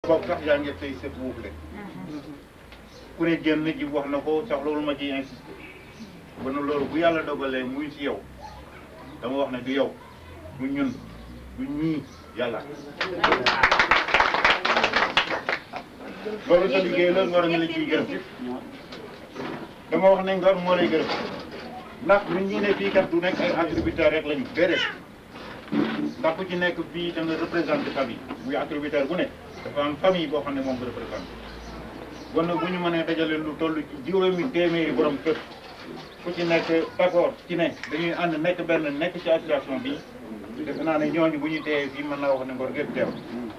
bopp sax yaa ngi say sët wuuf leen ku ne génn ji wax na ko sax loolu ma ciy insisté ba na loolu bu yàlla dogalee muy si yow dama wax ne du yow du ñun du ñii yàlla loolu sa liggéey la ngor nga la ciy gërëm dama wax ne ngor moo lay gërëm ndax ñun ñi ne fii kat du nekk ay attributaire rek lañu déedéet ndax ku ci nekk fii da nga représenté famille muy attributaire bu ne dafa am famille boo xam ne moom nga représenté kon nag bu ñu mënee dajale lu toll ci juróomi téeméeri borom kër ku ci nekk d'accord ci ne dañuy ànd nekk benn nekk ci association bi defe naa ne ñooñu bu ñu teewee fii mën naa wax ne ngor gépp teew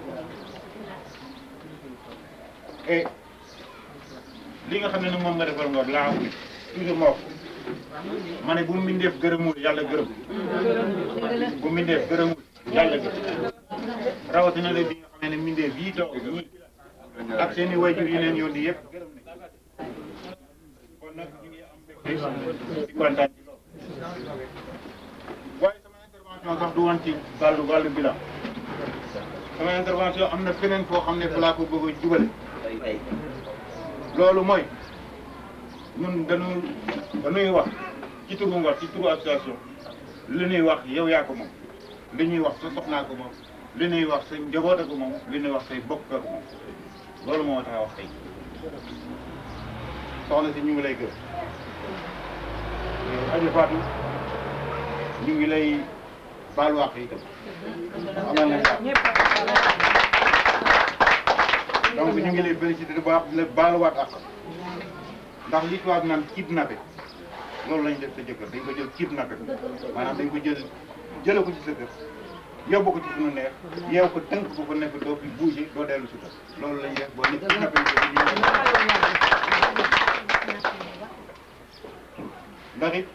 et li nga xam ne ni moom nga defal ngor laa wax toujours ma wax ma ne bu mbindeef gërëmul yàlla gërëm bu mbindeef gërëmul yàlla gërëm rawatina la bi nga xam ne ne mbindeef yii toog ñii ak seen i wayjur yi leen yónni yëpp gërëm nañ kon nag ñu ngi am mbégte di kontaan ci loolu waaye sama intervention sax du woon ci wàllu wàllu bilan sama intervention am na feneen foo xam ne fu laa ko bëgg a jubale loolu mooy ñun dañu dañuy wax ci turu Ngor ci turu association li ñuy wax yow yaa ko moom li ñuy wax sa soxnaa ko moom li ñuy wax sa njaboot ko moom li ñuy wax say bokk ko moom loolu moo tax a wax tey soxna si ñu ngi lay gërëm Adja Fatou ñu ngi lay baal wax itam amal nañ donc ñu ngi lay félicité bu baax di la baaluwaat ak ndax li tubaab naan kidnappé loolu lañ def sa jëkkër dañ ko jël kidnappé ko maanaam dañ ko jël jële ko ci sa kër yóbbu ko ci suñu neex yeew ko tënk ko ko nekk doo fi bouger doo dellu si kër loolu lañ def boo nit kidnappé ko ndax it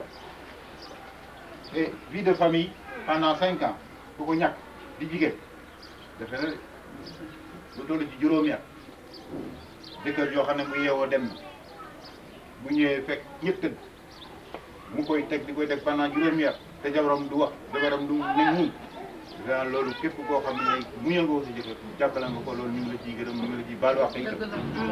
et vie de famille pendant cinq ans ku ko ñàkk di jigéen defe na lu toll ci juróomi at jëkkër joo xam ne mu yeewoo dem na bu ñëwee fekk ñëpp tëdd mu koy teg di koy teg pendant juróomi at te jabaram du wax jabaram du ne muñ daal loolu képp koo xam ne muñal nga ko si jëkkër jàppale nga ko loolu ñu ngi la ciy gërëm ñu ngi la ciy baal wax itam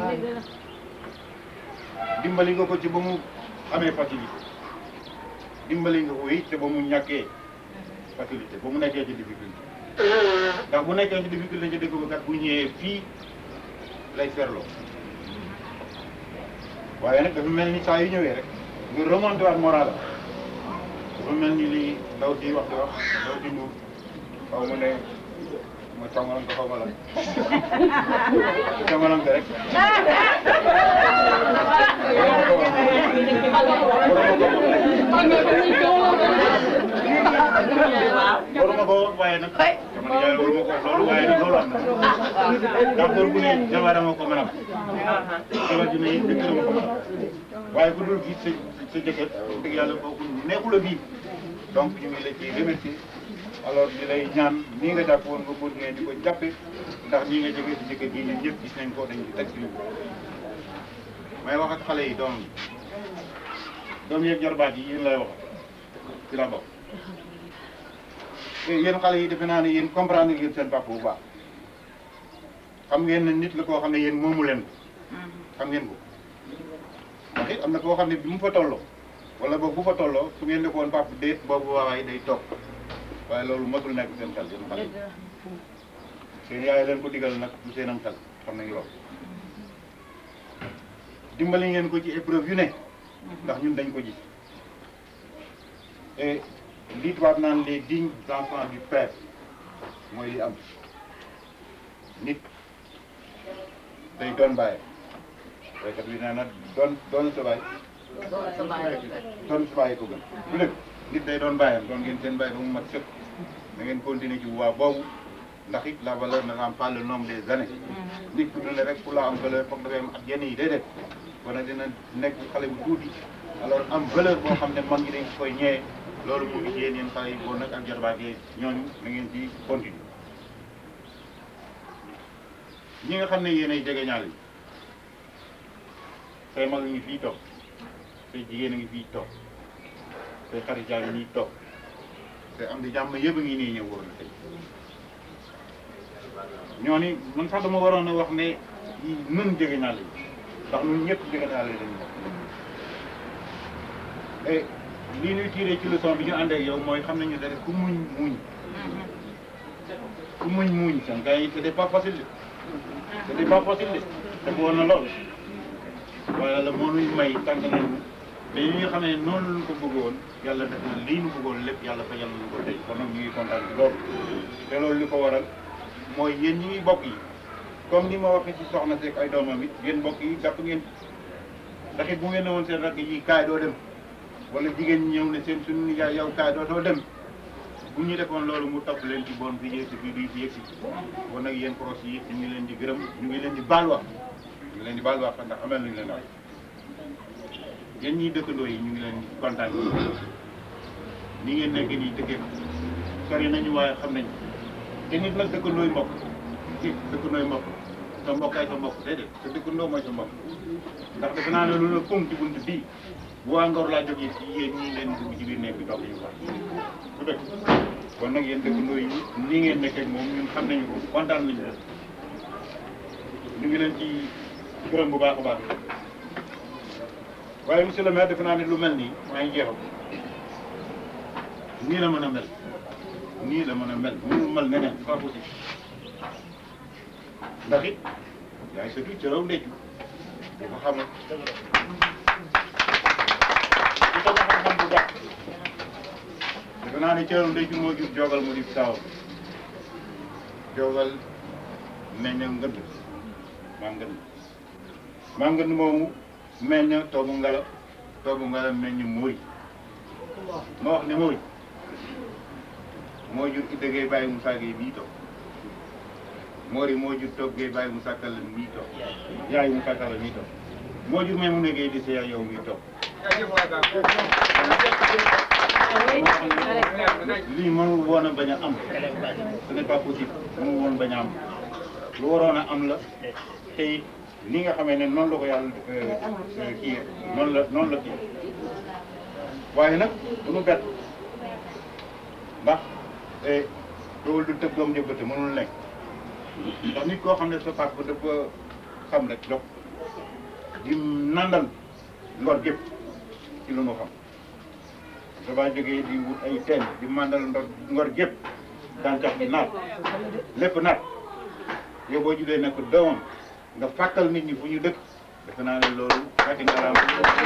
dimbali nga ko ci ba mu amee facilité dimbali nga ko it te ba mu ñàkkee facilité ba mu nekkee ci difficulté ndax bu nekkee ci difficulté ci dëkk ba kat bu ñëwee fii lay ferloo waaye nag dafa mel ni saa yu ñëwee rek nga remonté waat moral dafa mel ni lii ndaw si wax di wax ndaw si mu xaw ma ne ma tàngalam ko xaw ma la tàngalam rek loolu ma ko wax waaye nag dama ne loolu ma ko wax loolu waaye nag loolu am na ndax góor bu ne jabar ma ko mën a jabar ji ne jëkkër ma ko mën a waaye bu dul gis sa sa jëkkër dëgg yàlla kooku nekkul a bii donc ñu ngi la ci remercier alors di lay ñaan nii nga jàpp woon nga continuer di ko jàppe ndax nii nga jógee si jëkkër gi ñun ñëpp gis nañ ko dañ ci teg suñu may wax ak xale yi doom yi doom yeeg jarbaat yi yéen lay wax ci la bokk te yéen xale yi defe naa ne yéen comprendre ngeen seen papa bu baax xam ngeen ne nit la koo xam ne yéen moomu leen ko xam ngeen ko ndax it am na koo xam ne bi mu fa tolloo wala boog bu fa tolloo su ngeen ne ko woon papa déet boobu waawaay day toog waaye loolu matul nekk seen xel yéen xale yi seen yaay leen ko digal nag du seenam xel xam nañu loolu dimbali ngeen ko ci épreuve yu ne ndax ñun dañ ko gis et lii tubaab naan les dignes enfants du père mooy li am nit day doon bàyyi waykat bi nee na doon doon sa baay doon sa baay ko gën bu lépp nit day doon bàyyam doon ngeen seen bàyyi ba mu mat sëkk da ngeen continuer ci waa boobu ndax it la valeur ne rend pas le nombre des années nit ku dund rek pour la am valeur foog dafay am ak yenn yi déedéet kon nag dina nekk xale bu tuuti alors am valeur boo xam ne mag ñi dañ koy ñëwee loolu mu ngi ci yéen yéen xale yi boo nag ak jarbaat yi ñooñu na ngeen ci continuer ñi nga xam ne yéen ay jegeñaal yi say mag ngi fii toog say jigéen a ngi fii toog say xarit yaa ngi nii toog te am di jàmm yëpp a ngi nii ñëw wóor na tey ñoo ni man sax dama waroon a wax ne nun jege naa lañ ndax ñun ñëpp jege naa lañ lañu bokk et lii ñuy tiré ci leçon bi ñu ànd ak yow mooy xam nañu dara ku muñ muñ ku muñ muñ seen gars yi c'était pas facile de c'était pas facile de te woon na lool waaye yàlla moo nuy may tànk nañu mais yi nga xam ne noonu lañu ko bëggoon yàlla def na lii nu bëggoon lépp yàlla fajal nañu ko tey kon nag ñu ngi kontaan ci loolu te loolu li ko waral mooy yéen ñi ngi bokk yi comme ni ma waxee ci soxna Seck ay doomam it yéen mbokk yi jàpp ngeen ndax it bu ngeen ne woon seen rakk yi kaay doo dem wala jigéen ñi ñëw ne seen suñu nijaay yow kaay doo doo dem bu ñu defoon loolu mu topp leen ci bon fi yegsi fii duy fi yegsi kon nag yéen proches yi ñu ngi leen di gërëm ñu ngi leen di baal wax ñu ngi leen di baal wax ndax amel nañu leen wax yéen ñii dëkkandoo yi ñu ngi leen kontaan ni ngeen nekk nii dëkkee sori nañu waaye xam nañ te nit nag dëkkandooy mbokk nit dëkkandooy mbokk sa mbokkaay sa mbokk déedéet sa dëkkandoo mooy sa mbokk ndax defe naa ne lu la pom ci bunt bii bu waa Ngor laa jógee ci yéen ñii ngeen dugg ci biir nekk bi toog ñu wax du dëkk kon nag yéen dëkkandoo yi nii ngeen nekkee moom ñun xam nañu ko kontaan nañu ko ñu ngi leen ci gërëm bu baax a baax waaye monsieur le maire defe naa ne lu mel nii maa ngi jeexal nii la mën a mel nii la mën a mel mënul mel neneen c'est pas possible ndax it yaay surtout ci raw ndeccu di ko xamal di ko xam-xam bu baax defe naa ne ci raw ndeccu moo jur jogal mu di taawam jogal meññ ngënd maa ngënd maa ngënd moomu meññ toobu ngala toobu ngala meññ mooy ma wax ne mooy moo jur Idda Gueye bàyyi Moussa Gueye mii toog Mori moo jur toog Gueye bàyyi Moussa Kalla mii toog yaayu Moussa Kalla mii toog moo jur même mu ne Gueye di seeya yow mii toog lii mënul woon a bañ a am ce n'est pas possible mënul woon bañ a am lu waroon a am la te it ni nga xamee ne noonu la ko yàlla kii noonu la noonu la kii waaye nag du nu bett ndax loolu du tëb doom jëbbate mënul nekk ndax nit koo xam ne sa papa dafa xam rek dox di nandal ngor gépp ci lu nu xam dafaa jógee di wut ay teen di mandal ndor ngor gépp gàncax bi naat lépp naat yow boo julee nekk doomam nga fàttal nit ñi fu ñu dëkk defe naa ne loolu fekk nga raam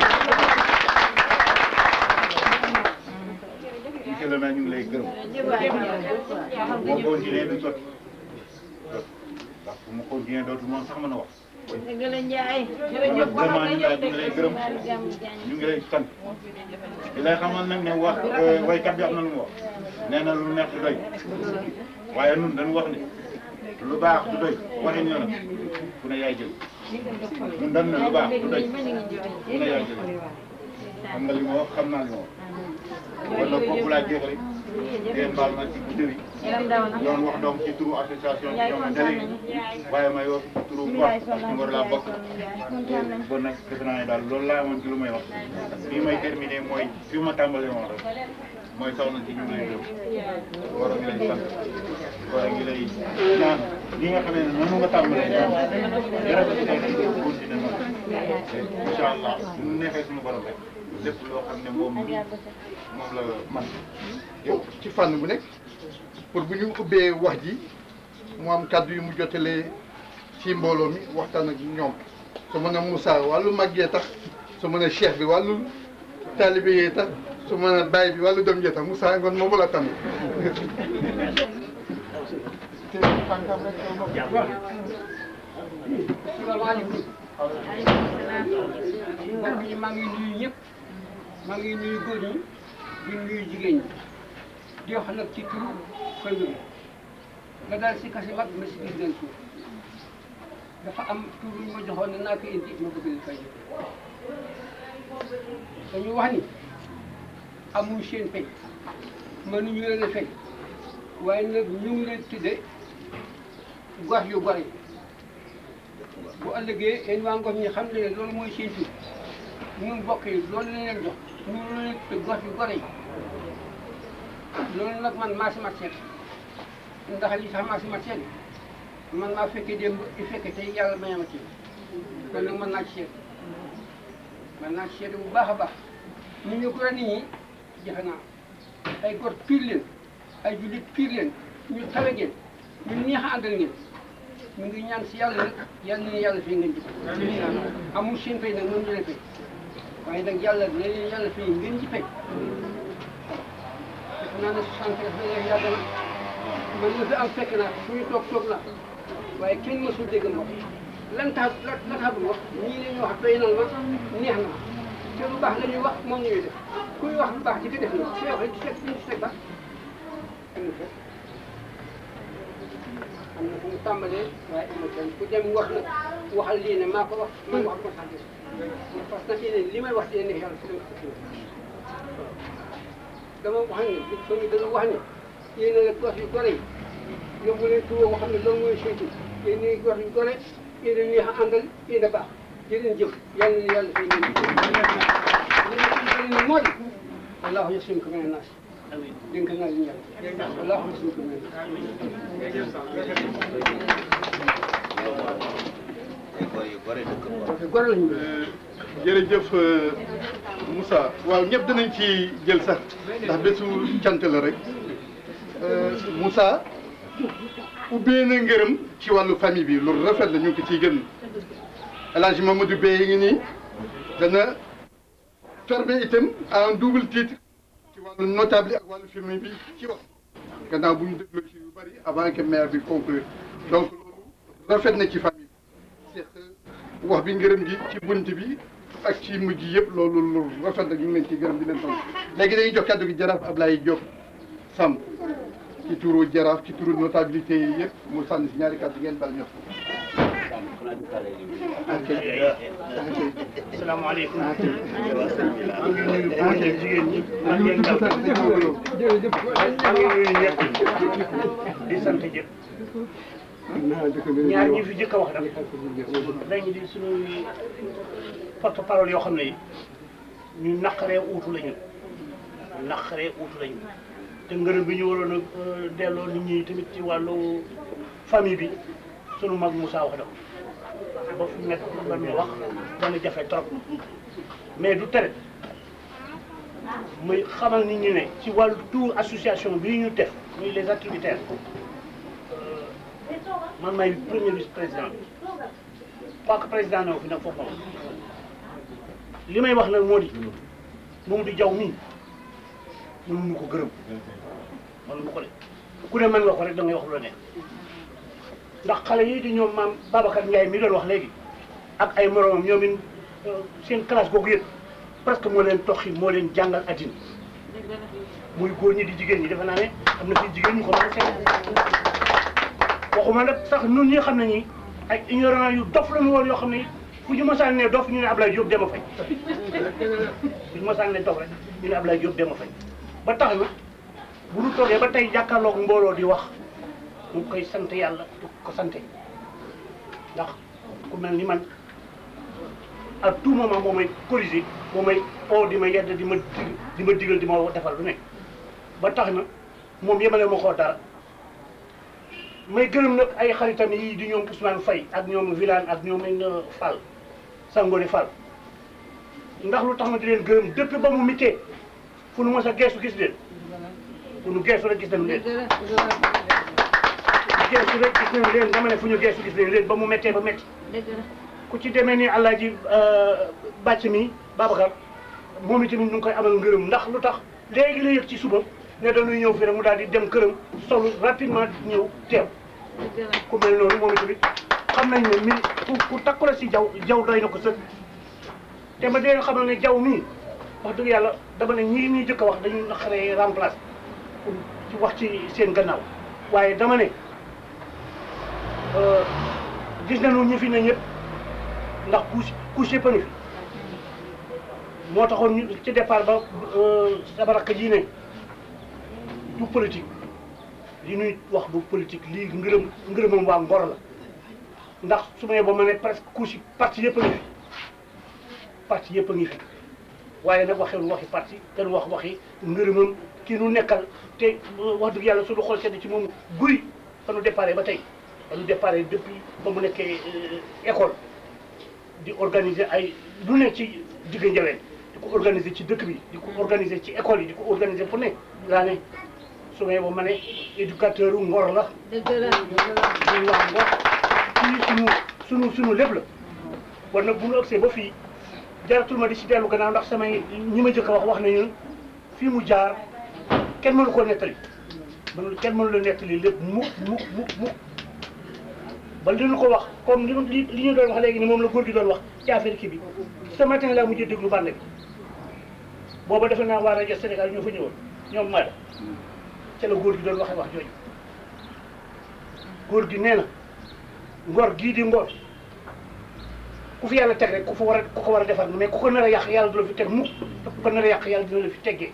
monsieur le maire ñu ngi lay gërëm boo continuer du sotti ndax bu ma continuer dootu moom sax mën a wax dëgg la Ndiaye. kon nag vraiment ñu ngi lay ñu ngi lay gërëm ñu ngi lay sant di lay xamal nag ne wax waykat bi am na lu mu wax nee na lu neex du doy waaye nun dañu wax ne lu baax du doy waxin yoonam ku ne yaay jël ñun dañ ne lu baax du doy ku ne yaay jël xam nga li ma wax xam naa li ma wax kon nag foofu laa jeexale ngeen baal ma ci guddi yi doon wax donc ci turu association ci ñoom délégué waaye may wax ci turu gox parce que Ngor laa bokk bon nag defe naa ne daal loolu laa amoon ci lu may wax fii may terminé mooy fi ma tàmbalee woon rek mooy soxna si ñu ngi lay gërëm war a ngi lay sant war a ngi lay ñaan li nga xamee ne noonu nga tàmbalee ñaan yàlla si nekk di continuer noonu incha allah suñu neexee suñu borom rek lépp loo xam ne moom mi moom la man yow ci fànn bu nekk pour bu ñu ubbee wax ji mu am kàddu yu mu jotalee ci mbooloo mi waxtaan ak ñoom su mën a Moussa wàllu mag yee tax su mën a cheikh bi wàllu taalibe yee tax su mën a baay bi wàllu doom yee tax Moussa ngoon moomu la tànn salaamaaleykum mbokk yi maa ngi nuyu ñëpp maa ngi nuyu góor ñi di nuyu jigéen ñi di wax nag ci turu famille bi nga daal si kasi mag ma si biir leen suuf dafa am tur yu ma joxoon ne naa ko indi ma bëgg leen fay dañu wax ni amul seen fay mënuñu leen a fay waaye nag ñu ngi leen tudde gox yu gore yi bu ëllëgee yéen waa ngox ñi xam ne loolu mooy seen tur ñun mbokk yi loolu la leen jox ñu leen te gox yu gore yi loolu nag man maa si mat seet ndax li tax maa si mat seet man maa fekkee démb di fekkee tey yàlla may ma ci kon nag mën naa ci seet mën naa ci seet bu baax a baax ñu ñu ko nit ñi jafe naa ay gor piir leen ay jullit piir leen ñu tawe ngeen ñu neex a àndal ngeen ñu ngi ñaan si yàlla nag yàlla na yàlla fay ngeen ji amul seen fay nag moom ñu leen fay waaye nag yàlla na leen yàlla fay ngeen ci fay def naa ne soixante ans yàgg na man la fi am fekk naa fu ñu toog toog na waaye kenn mësul dégg ma lan tax lan lan tax wax ñii la ñuy wax doy na ma neex na te lu baax la ñuy wax moom ñuy def kuy wax lu baax di ko def na su waxee di seet di seet ba am na fa am na fu mu tàmbalee waaye am na kenn ku dem wax nag waxal lii ne maa ko wax man wax ko sax parce que li may wax si neex yàlla si dama wax ne soo dana wax ne yéen a la gos yu gore yi yóbbu leen tuwo boo xam ne loolu mooy seytu yéen ñi gos yu gore yéen a neex a àndal yéen a baax jëreen jëf yàlla na yàlla fay ngeen li ma moo di wallahu yasimuka mina naas dénk naa leen yàlla wallahu yasimuka mina naas gore lañu jërëjëf Moussa waaw ñëpp dinañ ci jël sax ndax bésu cant la rek Moussa ubbee na ngërëm ci wàllu famille bi loolu rafet la ñu ngi ko ciy gën El Hadj Mamadou Bey yi ngi nii dana fermer itam à un double titre ci wàllu notable yi ak wàllu famille bi ci wax gannaaw bu ñu dégloo ci yu bëri avant que maire bi conclure donc loolu rafet na ci famille bi seq wax bi ngërëm gi ci bunt bi ak ci mujj yëpp loolu lu rafet na ñu ngi leen ciy gërëm di leen sant léegi dañuy jox kàddu gi jaraaf Ablaye Diop Samb ci turu jaraaf ci turu notabilité yi yëpp mu sànni si ñaari kàddu ngeen bal ñëpp. ok ok. salaamaaleykum. maa ngi nuyu maa ngi jigéen ñi. maa ngi jërëjëf maa ngi nuyu ñëpp di sant ñëpp. ñaar ñi fi jëkk a wax nag dañu di suñuy porte parole yoo xam ne ñu naqaree uutu lañu naqaree uutu lañu te ngërëm bi ñu waroon a delloo nit ñi tamit ci wàllu famille bi sunu mag Moussa wax na ko ba fu nekk ba muy wax dana jafe trop mais du tere muy xamal nit ñi ne ci wàllu tout association bii ñu def muy les activitaires man maay premier vice président bi quoi que président ne fi nag foofu moom li may wax nag moo di moom di jaw mii mënuñu ko gërëm mënuñu ko de ku ne mën nga ko rek da ngay wax lu la neex ndax xale yi di ñoom maam Babacar Ndiaye mi doon wax léegi ak ay moromam ñoom it seen classe googu yëpp presque moo leen toxi moo leen jàngal addina muy góor ñi di jigéen ñi defe naa ne am na fi jigéen ñu ko mën a seet waxuma nag sax ñun ñi xam ne ñi ay ignorant yu dof la ñu woon yoo xam ne fu ñu mosaan ne dof ñu ne Ablaye Diop dema fay fu ñu mosaan ne dof rek ñu ne Ablaye Diop dema fay ba tax na bu ñu toogee ba tey jàkkaarloog mbooloo di wax mu ngi koy sant yàlla di ko sante ndax ku mel ni man à tout moment moo may corriger moo may oo di ma yedd di ma dig di ma digal di ma defal lu nekk ba tax na moom yemale ma koo dara may gërëm nag ay xaritam yi di ñoom Ousmane Faye ak ñoom Vilane ak ñoom Fall Sangone Fall ndax lu tax ma di leen gërëm depuis ba mu mittee fu nu mos a geesu gis leen fu nu geesu rek gis nañu leen geesu rek gis nañu leen dama ne fu ñu geesu gis nañu leen ba mu méttee ba métti ku ci demee ni Alaaji bàcc mi Babacar moom itamit ñu ngi koy amal ngërëm ndax lu tax léegi la yëg ci suba ne dañuy ñëw fii rek mu daal di dem këram solu rapidement ñëw teew ku mel noonu moom itamit xam nañ ne mi ku ku takku la si jaw jaw doy na ko sëkk te ma dee xamal ne jaw mii wax dëgg yàlla dama ne ñii ñuy jëkk a wax dañu naqaree remplace pour ci wax ci seen gannaaw waaye dama ne gis nañu ñi fi ne ñëpp ndax couche couche yëpp a ngi fi moo taxoon ñu ci départ ba sama rakk ji ne du politique li ñuy wax du politique lii ngërëm ngërëmam waa Ngor la ndax su ma yeboo ma ne presque couche yi parti yëpp a ngi fi parti yëpp a ngi fi waaye nag waxee waxi parti te wax waxi ngërëmam ki nu nekkal te wax dëgg yàlla suñu xool sedd ci moom guy fa nu déparé ba tey dañu départ depuis ba mu nekkee école di organiser ay lu ne ci digg njaween di ko organiser ci dëkk bi di ko organiser ci école yi di ko organiser fu ne laa ne su ma yeboo ma ne éducateur u ngor la dëgg la ñu wax ngor kii sunu sunu sunu lépp la war nag bu ñu agsee ba fii jaratul ma di si dellu gannaaw ndax samay ñi ma jëkk a wax wax nañu fii mu jaar kenn mënu ko nettali mënu kenn mënu la nettali lépp mukk mukk mukk mukk ba li ñu ko wax comme li ñu li li ñu doon wax léegi ni moom la góor gi doon wax ci affaire kii bi ce matin laa mujjee déglu bànn bi booba defe naa waa rajo Sénégal ñoo fa ñëwoon ñoom Maada ca la góor gi doon waxee wax jooju góor gi nee na ngor gii di ngor ku fi yàlla teg rek ku fa war a ku ko war a defar mais ku ko nar a yàq yàlla du la fi teg mukk te ku ko nar a yàq yàlla dina la fi teggee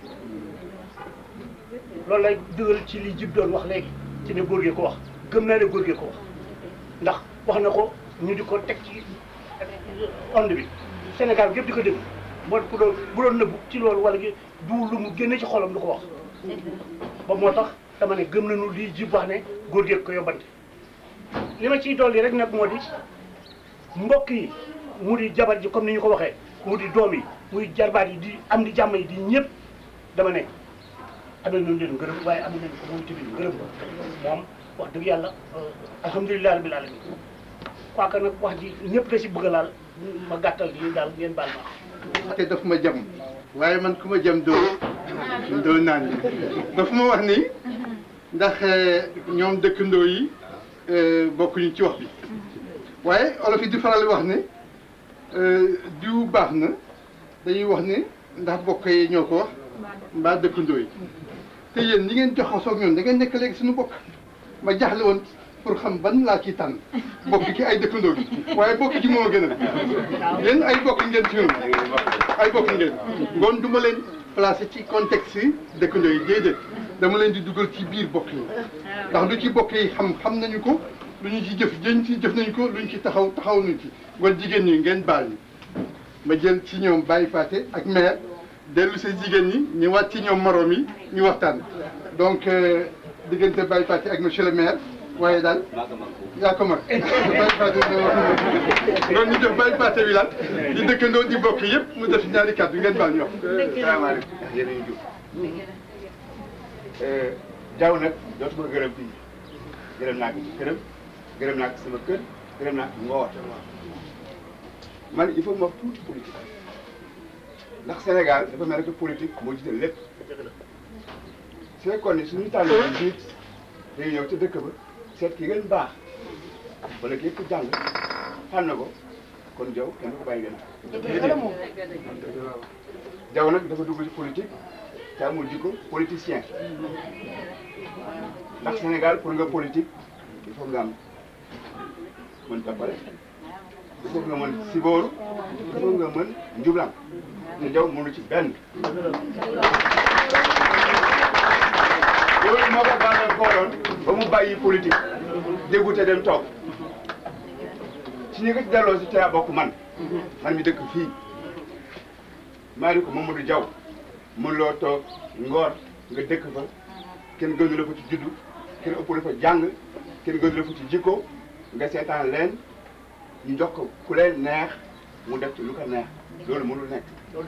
loolu lay dugal ci li jib doon wax léegi ci ne góor gee ko wax gëm naa ne góor gee ko wax ndax wax na ko ñu di ko teg ci onde bi Sénégal gépp di ko dégg moo ku doon bu doon nëbbu ci loolu wala gi du lu mu génne ci xolam du ko wax ba moo tax dama ne gëm nañu lii jib wax ne góor gee ko yóbbante li ma ciy dolli rek nag moo di mbokk yi mu di jabar ji comme ni ñu ko waxee mu di doom yi muy jarbaat yi di am di jàmm yi di ñëpp dama ne amee nañu leen ngërëm waaye amee nañu ko moom tamit ngërëm moom wax dëgg yàlla alhamdulilah rabbil alamin quoi que nag wax ji ñëpp da si bëgg a laal ma gàttal lii daal ngeen baal ma te daf ma jam waaye man ku ma jam doo doo naan daf ma wax ni ndax ñoom dëkkandoo yi bokkuñu ci wax bi waaye olof yi di faral di wax ne diw baax na dañuy wax ne ndax bokk yi ñoo ko wax mbaa dëkkandoo yi te yéen ñi ngeen joxasoo ak ñoom da ngeen nekk léegi suñu bokk ma jaaxle woon pour xam ban laa ciy tànn bokk ci ay dëkkandoo gi waaye bokk ci moo gën a yéen ay bokk ngeen ci ñun ay bokk ngeen ngoon du ma leen placé ci contexte yi dëkkandoo yi déedéet dama leen di dugal ci biir bokk yi ndax lu ci bokk yi xam xam nañu ko lu ñu ci jëf jën ci jëf nañu ko lu ñu ci taxaw taxaw nañu ci ngoon jigéen ñi ngeen baal ñi ma jël ci ñoom Baye Paté ak maire dellu sa jigéen ñi ñëwaat ci ñoom morom yi ñu waxtaan donc diggante Baye Paté ak monsieur le maire waaye daal yaa ko mag Baye Paté loolu ñu def Baye Paté bi daal di dëkkandoo di bokk yëpp mu def ñaari kàddu ngeen baal ñu wax salaamaaleykum yéen a ngi jub jaww nag dootuma gërëm fii gërëm naa ko ci këram gërëm naa ko sama kër gërëm naa ko ngoor man il faut ma wax tuuti politique ndax Sénégal dafa mel ne politique moo jiite lépp su fekkoon ne suñu tànn nit day ñëw ca dëkk ba seet ki gën baax wala ki ko jàng tànn ko kon jaw kenn du ko bàyyi gën jaw nag dafa dugg ci politique te amul jikko politicien ndax Sénégal pour nga politique il faut nga am mën tappale il faut nga mën sibooru il faut nga mën njublan te jaw mënu ci benn loolu moo ko bànnal kooloon ba mu bàyyi politique déggu te dem toog si ñu ko ci delloo si caa bokk man man mi dëkk fii maa ni ko Mamadou Diaw mën loo toog ngoor nga dëkk fa kenn gënu la fa ci juddu kenn ëpp la fa jàng kenn gënu la fa ci jikko nga seetaan leen ñu jox ko ku leen neex mu def ci lu ko neex loolu mënul nekk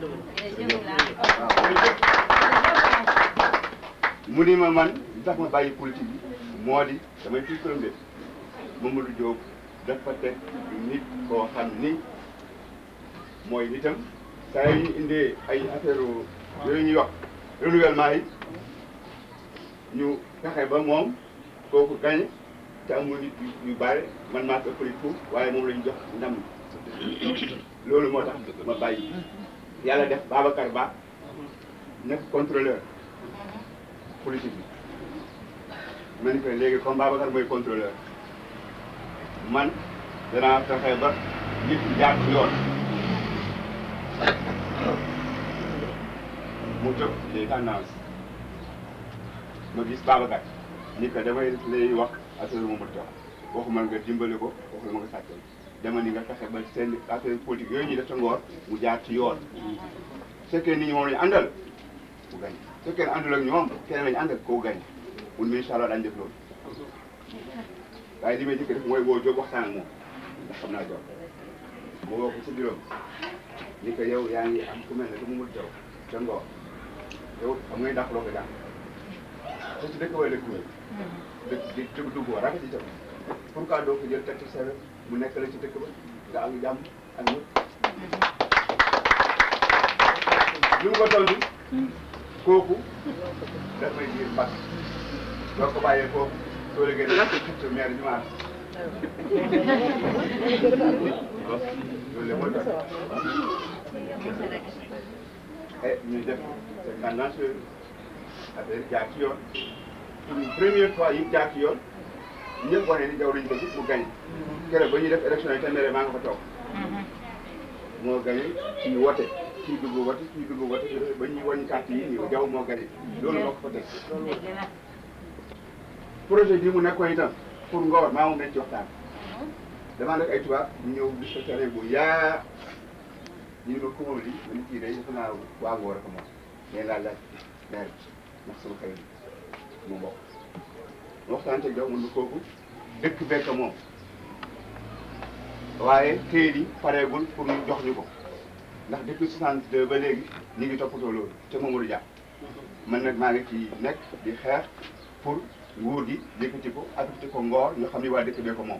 mu ni ma man li tax ma bàyyi politique bi moo di damay fii këram de Mamadou Diop dafa teg nit koo xam ni mooy nitam saa yi ñu indee ay affaire yooyu ñuy wax renouvellement yi ñu fexe ba moom kooku gañe te amul nit yu bare man maa ko ëppali foofu waaye moom la ñu jox ndam loolu moo tax ma bàyyi yàlla def Babacar Ba nekk contrôleur politique bi ma ni ko léegi comme Babacar mooy contrôleur man danaa fexe ba nit jaar ci yoon mu jóg les tendances ma gis Babacar ni que damay lay wax affaire Mamadou Diaw waxuma nga dimbali ko waxuma nga sàccal dama ni nga fexe ba seen affaire politique yooyu ñuy def sa ngoor mu jaar ci yoon su fekkee nit ñi moom la ñu àndal mu gañ su fekkee ne àndul ak ñoom keneen la ñu àndal koo gañ mun mi incha allah daañu def loolu waaye li may jëkk def mooy woo Diop waxtaan ak moom ndax xam naa Diop mu woo ko ci bureau ni ko yow yaa ngi am ku mel ne dama mën jaw ca Ngor yow xam ngay dàq loo ko daan te ci dëkk way dëkk way dëkk di dugg dugg war a ci jëm pourquoi doo ko jël teg ci sa wet mu nekk la ci dëkk ba nga am jàmm ak ñëpp li mu ko tontu kooku daf may diir mbas doo ko bàyyee foofu soo liggéey da nga xëcc maire bi maanaam loolu la mooy tax et ñu def c'est tendance affaire jaar ci yoon pour une première fois yi jaar ci yoon ñëpp wane ni jaw lañu ko gis mu gañ keroog ba ñuy def élection yi téeméer maa nga fa toog moo gañe kii wote kii dugg wote kii dugg wote ba ñuy wàññi carte yi nii jaw moo gañe loolu moo ko fa teg projet bi mu nekkoon itam pour Ngor maa moom dañ ci waxtaan damaa nekk ay tubaab ñu ñëw gis ko terrain bu yaa ñu ne ma ko moom li ma ni kii day defe naa waa Ngor ak moom mais laa laaj maire ndax sama xarit mu mbokk waxtaan te jaw mun na kooku dëkk bekk moom waaye këyit yi pareegul pour ñu jox ñu ko ndax depuis 62 ba léegi ñu ngi toppatoo loolu te Mamadou Dia man nag maa ngi ci nekk di xeex pour nguur gi yëkkati ko affecté ko Ngor ñu xam ni waa dëkk bee ko moom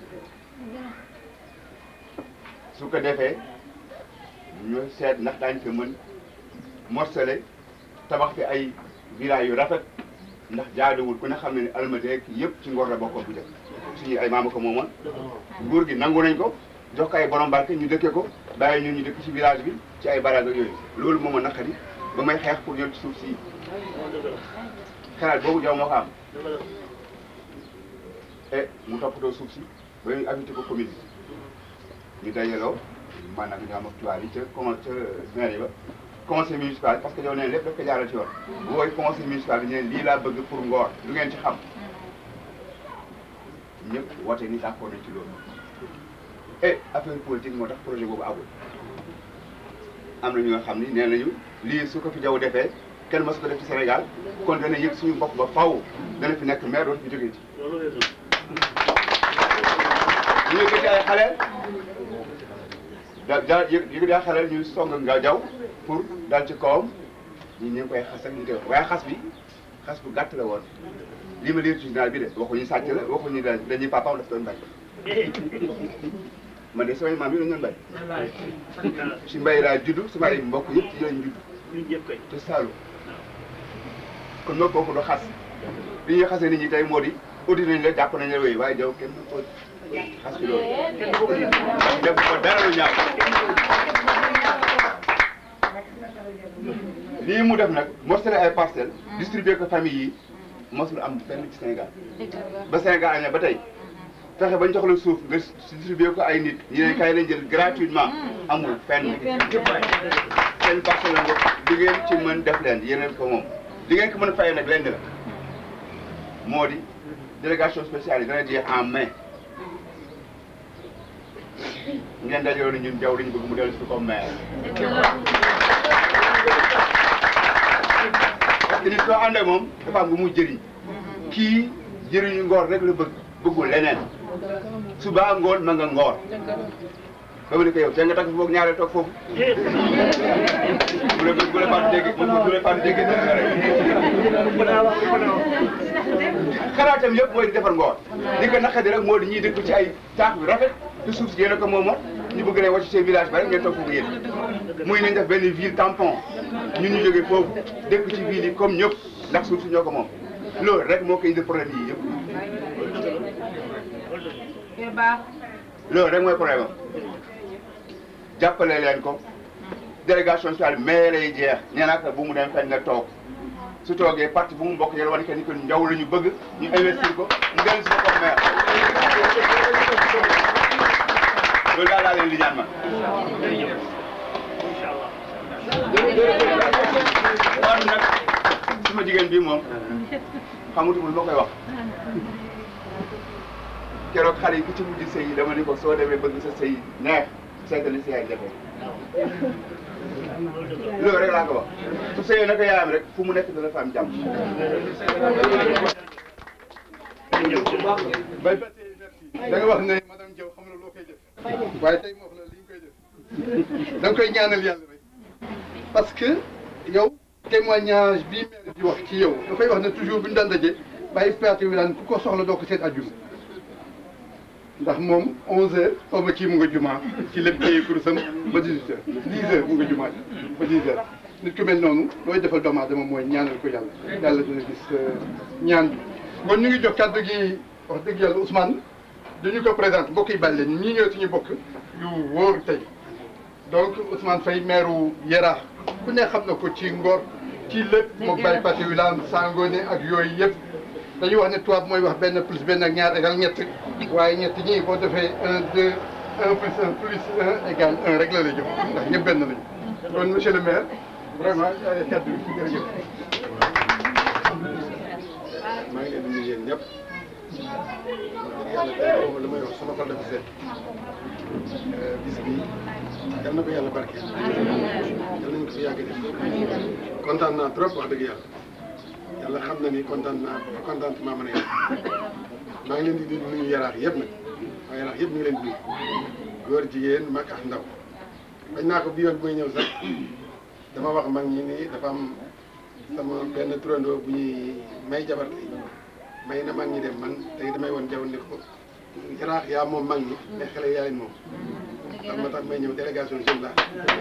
su ko defee ñu seet ndax daañu ko mën morcelé tabax fi ay village yu rafet ndax jaaduwul ku ne xam ne ni almadeek yëpp ci Ngor la bokkoon bu njëkk suñu ay maama ko moomoon nguur gi nangu nañ ko jox ko ay borom barke ñu dëkkee ko bàyyi ñun ñu dëkk ci village bi ci ay barage ak yooyu loolu moom a naqari ba may xeex pour ñëw ci suuf si xalaat boobu jaw moo ko am e mu toppatoo suuf si ba ñu affecté ko commune bi ñu dajaloo maanaam ñu am ak tubaab yi ca con ca mairie ba conseil municipal parce que yow neen lépp daf ko jaaral ci yoon wooy conseil municipal bi ñu ne lii laa bëgg pour Ngor lu ngeen ci xam ñëpp woote ni d'accord nañ ci loolu et affaire politique moo tax projet boobu agul am na ñu nga xam ni nee nañu lii su ko fi jaww defee kenn mësu ko def ci Sénégal kon dana yëg suñu bopp ba faw dana fi nekk maire dootu fi jógee ci ñu yëkkati ay xale da da yëkkati ay xale ñu song nga jaw pour dal ci kawam ñi ñu ngi koy xas ak ñu koy waaye xas bi xas bu gàtt la woon lii ma lire ci journal bi de waxuñu sàcc la waxuñu da dañuy papaam daf doon bay man de samay maam yi dañu doon bay si mbay laa juddu sama ay mbokk yëpp ci lañ judd te Saalum kon nag kooku du xas li ñuy xasee nit ñi tey moo di audit nañ la jàpp nañ la wéy waaye jaw kenn ko xas ci loolu def ko dara lu ñaaw lii mu def nag morcelé ay parcelles distribué ko famille yi mosul am fenn ci Sénégal ba Sénégal aña ba tey fexe bañ jox la suuf nga distribué ko ay nit ñi ne kay lañ jël gratuitement amul fenn seen parcelle la nga di ngeen ci mën def leen yeneen ko moom di ngeen ko mën a fayee nag lenn la moo di délégation spéciale yi dana jeex en mai ngeen dajaloo ni ñun jaww dañu bëgg mu dellu si comme maire parce que nit soo àndee moom dafa am lu muy jëriñ kii jëriñu ngoor rek la bëgg bëggul leneen suba ngoon ma nga ngoor ba mu ne ko yow te nga takk foog ñaareel toog foofu bu la bu la fàtte dégg bu la fàtte dégg xalaatam yëpp mooy di defar ngoor li ko naqadi rek moo di ñuy dëkk ci ay taax bi rafet te suuf si yéen a ko moomoon ñu bëgg leen wàcc seen village ba rek ngeen toog foofu yéen muy nañ def benn ville tampon ñun ñu jógee foofu dëkk ci ville yi comme ñëpp ndax suuf si ñoo ko moom loolu rek moo koy indi problème yi yëpp loolu rek mooy problème am jàppale leen ko délégation spéciale mais lay jeex nee naa ko bu mu dem fenn nga toog su toogee parti bu mu bokk yàlla wane que ni que njaw la ñu bëgg ñu investir ko mu dellu si ko comme maire loolu daal laa leen di ñaan ma. waaw nag suma jigéen bii moom xamutul ma koy wax keroog xale yi ku ci mujj sëy yi dama ni ko soo demee bëgg sa sëy neex seetali si yaay jafe loolu rek laa ko wax su sëyee naka yaayam rek fu mu nekk dana fa am jàmm bay da nga wax ne madame Diaw xam na loo koy def waaye tey moo wax la li ñu koy def da nga koy ñaanal yàlla rek parce que yow témoignage bii maire di wax ci yow dafay wax ne toujours bu ñu daan daje bàyyi praté wi daan ku ko soxla doo ko seet àjjuma ndax moom 11h xaw ma kii mu nga jumaa ci lépp téye kurusam ba 18h 10h mu nga jumaa ba 10h nit ku mel noonu looy defal doomu aadama mooy ñaanal ko yàlla yàlla dina gis ñaan bi. kon ñu ngi jox kàddu gi wax dëgg yàlla Ousmane dañu ko présenté mbokk yi bàyyi leen ñii ñëw suñu bokk yu wóor tey donc Ousmane Faye maire Yara ku ne xam na ko ci Ngor ci lépp moom Baye Pathé Wilane Sangone ak yooyu yëpp. dañuy wax ne tubaab mooy wax benn plus benn ak ñaar égal ñett waaye ñett ñii boo defee un deux un plus un plus un égal un rek la lay jox ndax ñëpp benn lañu kon monsieur le maire vraiment kaddu bi jërëjëf. maa ngi leen di nuyu yéen ñëpp yàlla tey boobu li may wax sama xol dafa seet bis bi yal na ko yàlla barke yal nañu ko fi yàgg def kontaan naa trop wax dëgg yàlla. yàlla xam na ni kontaan naa ba contentement mën a yàlla maa ngi leen di nuyu yaraax yëpp nag waaye yaraax yëpp ñu ngi leen di nuyu góor jigéen mag ak ndaw bañ naa ko bi yoon bu may ñëw sax dama wax mag ñi ni dafa am sama benn turandoo bu ñuy may jabar tey may na mag ñi dem man tey damay woon jaww ni ko yaraax yaa moom mag ñi mais xale yaa leen moom tax ma tax may ñëw délégation jeune la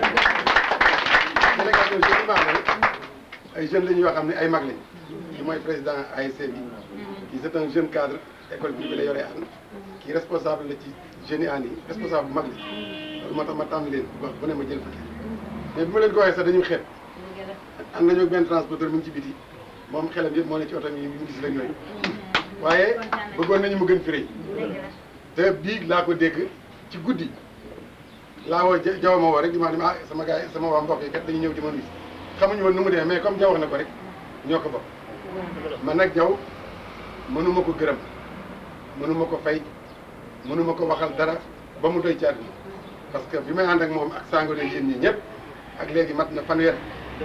délégation jeune maa ay jeunes la ñu yoo xam ne ay mag lañ ki mooy président ASC bi kii c'est un jeune cadre école bi la yoree an kii responsable la ci jeunes yi an yi responsable bu mag la loolu moo tax ma tànn leen wax bu ne ma jël fa mais bi ma leen ko waxee sax dañuy xeeb am nañu benn transporteur mu ngi ci biti moom xelam yëpp moo ne ci oto yi mu gis la ñooyu waaye bëggoon nañu mu gën fi rëy te bii laa ko dégg ci guddi laa woo jaw ma woo rek di ma ne ah sama gars yi sama waa mbokk yi kat dañuy ñëw di ma nuyu xamuñu woon nu mu demee mais comme jaw wax na ko rek ñoo ko bokk man nag jaw mënuma ko gërëm mënuma ko fay mënuma ko waxal dara ba mu doy ci àdduna parce que bi may ànd ak moom ak sango ne yéen ñi ñëpp ak léegi mat na fanweer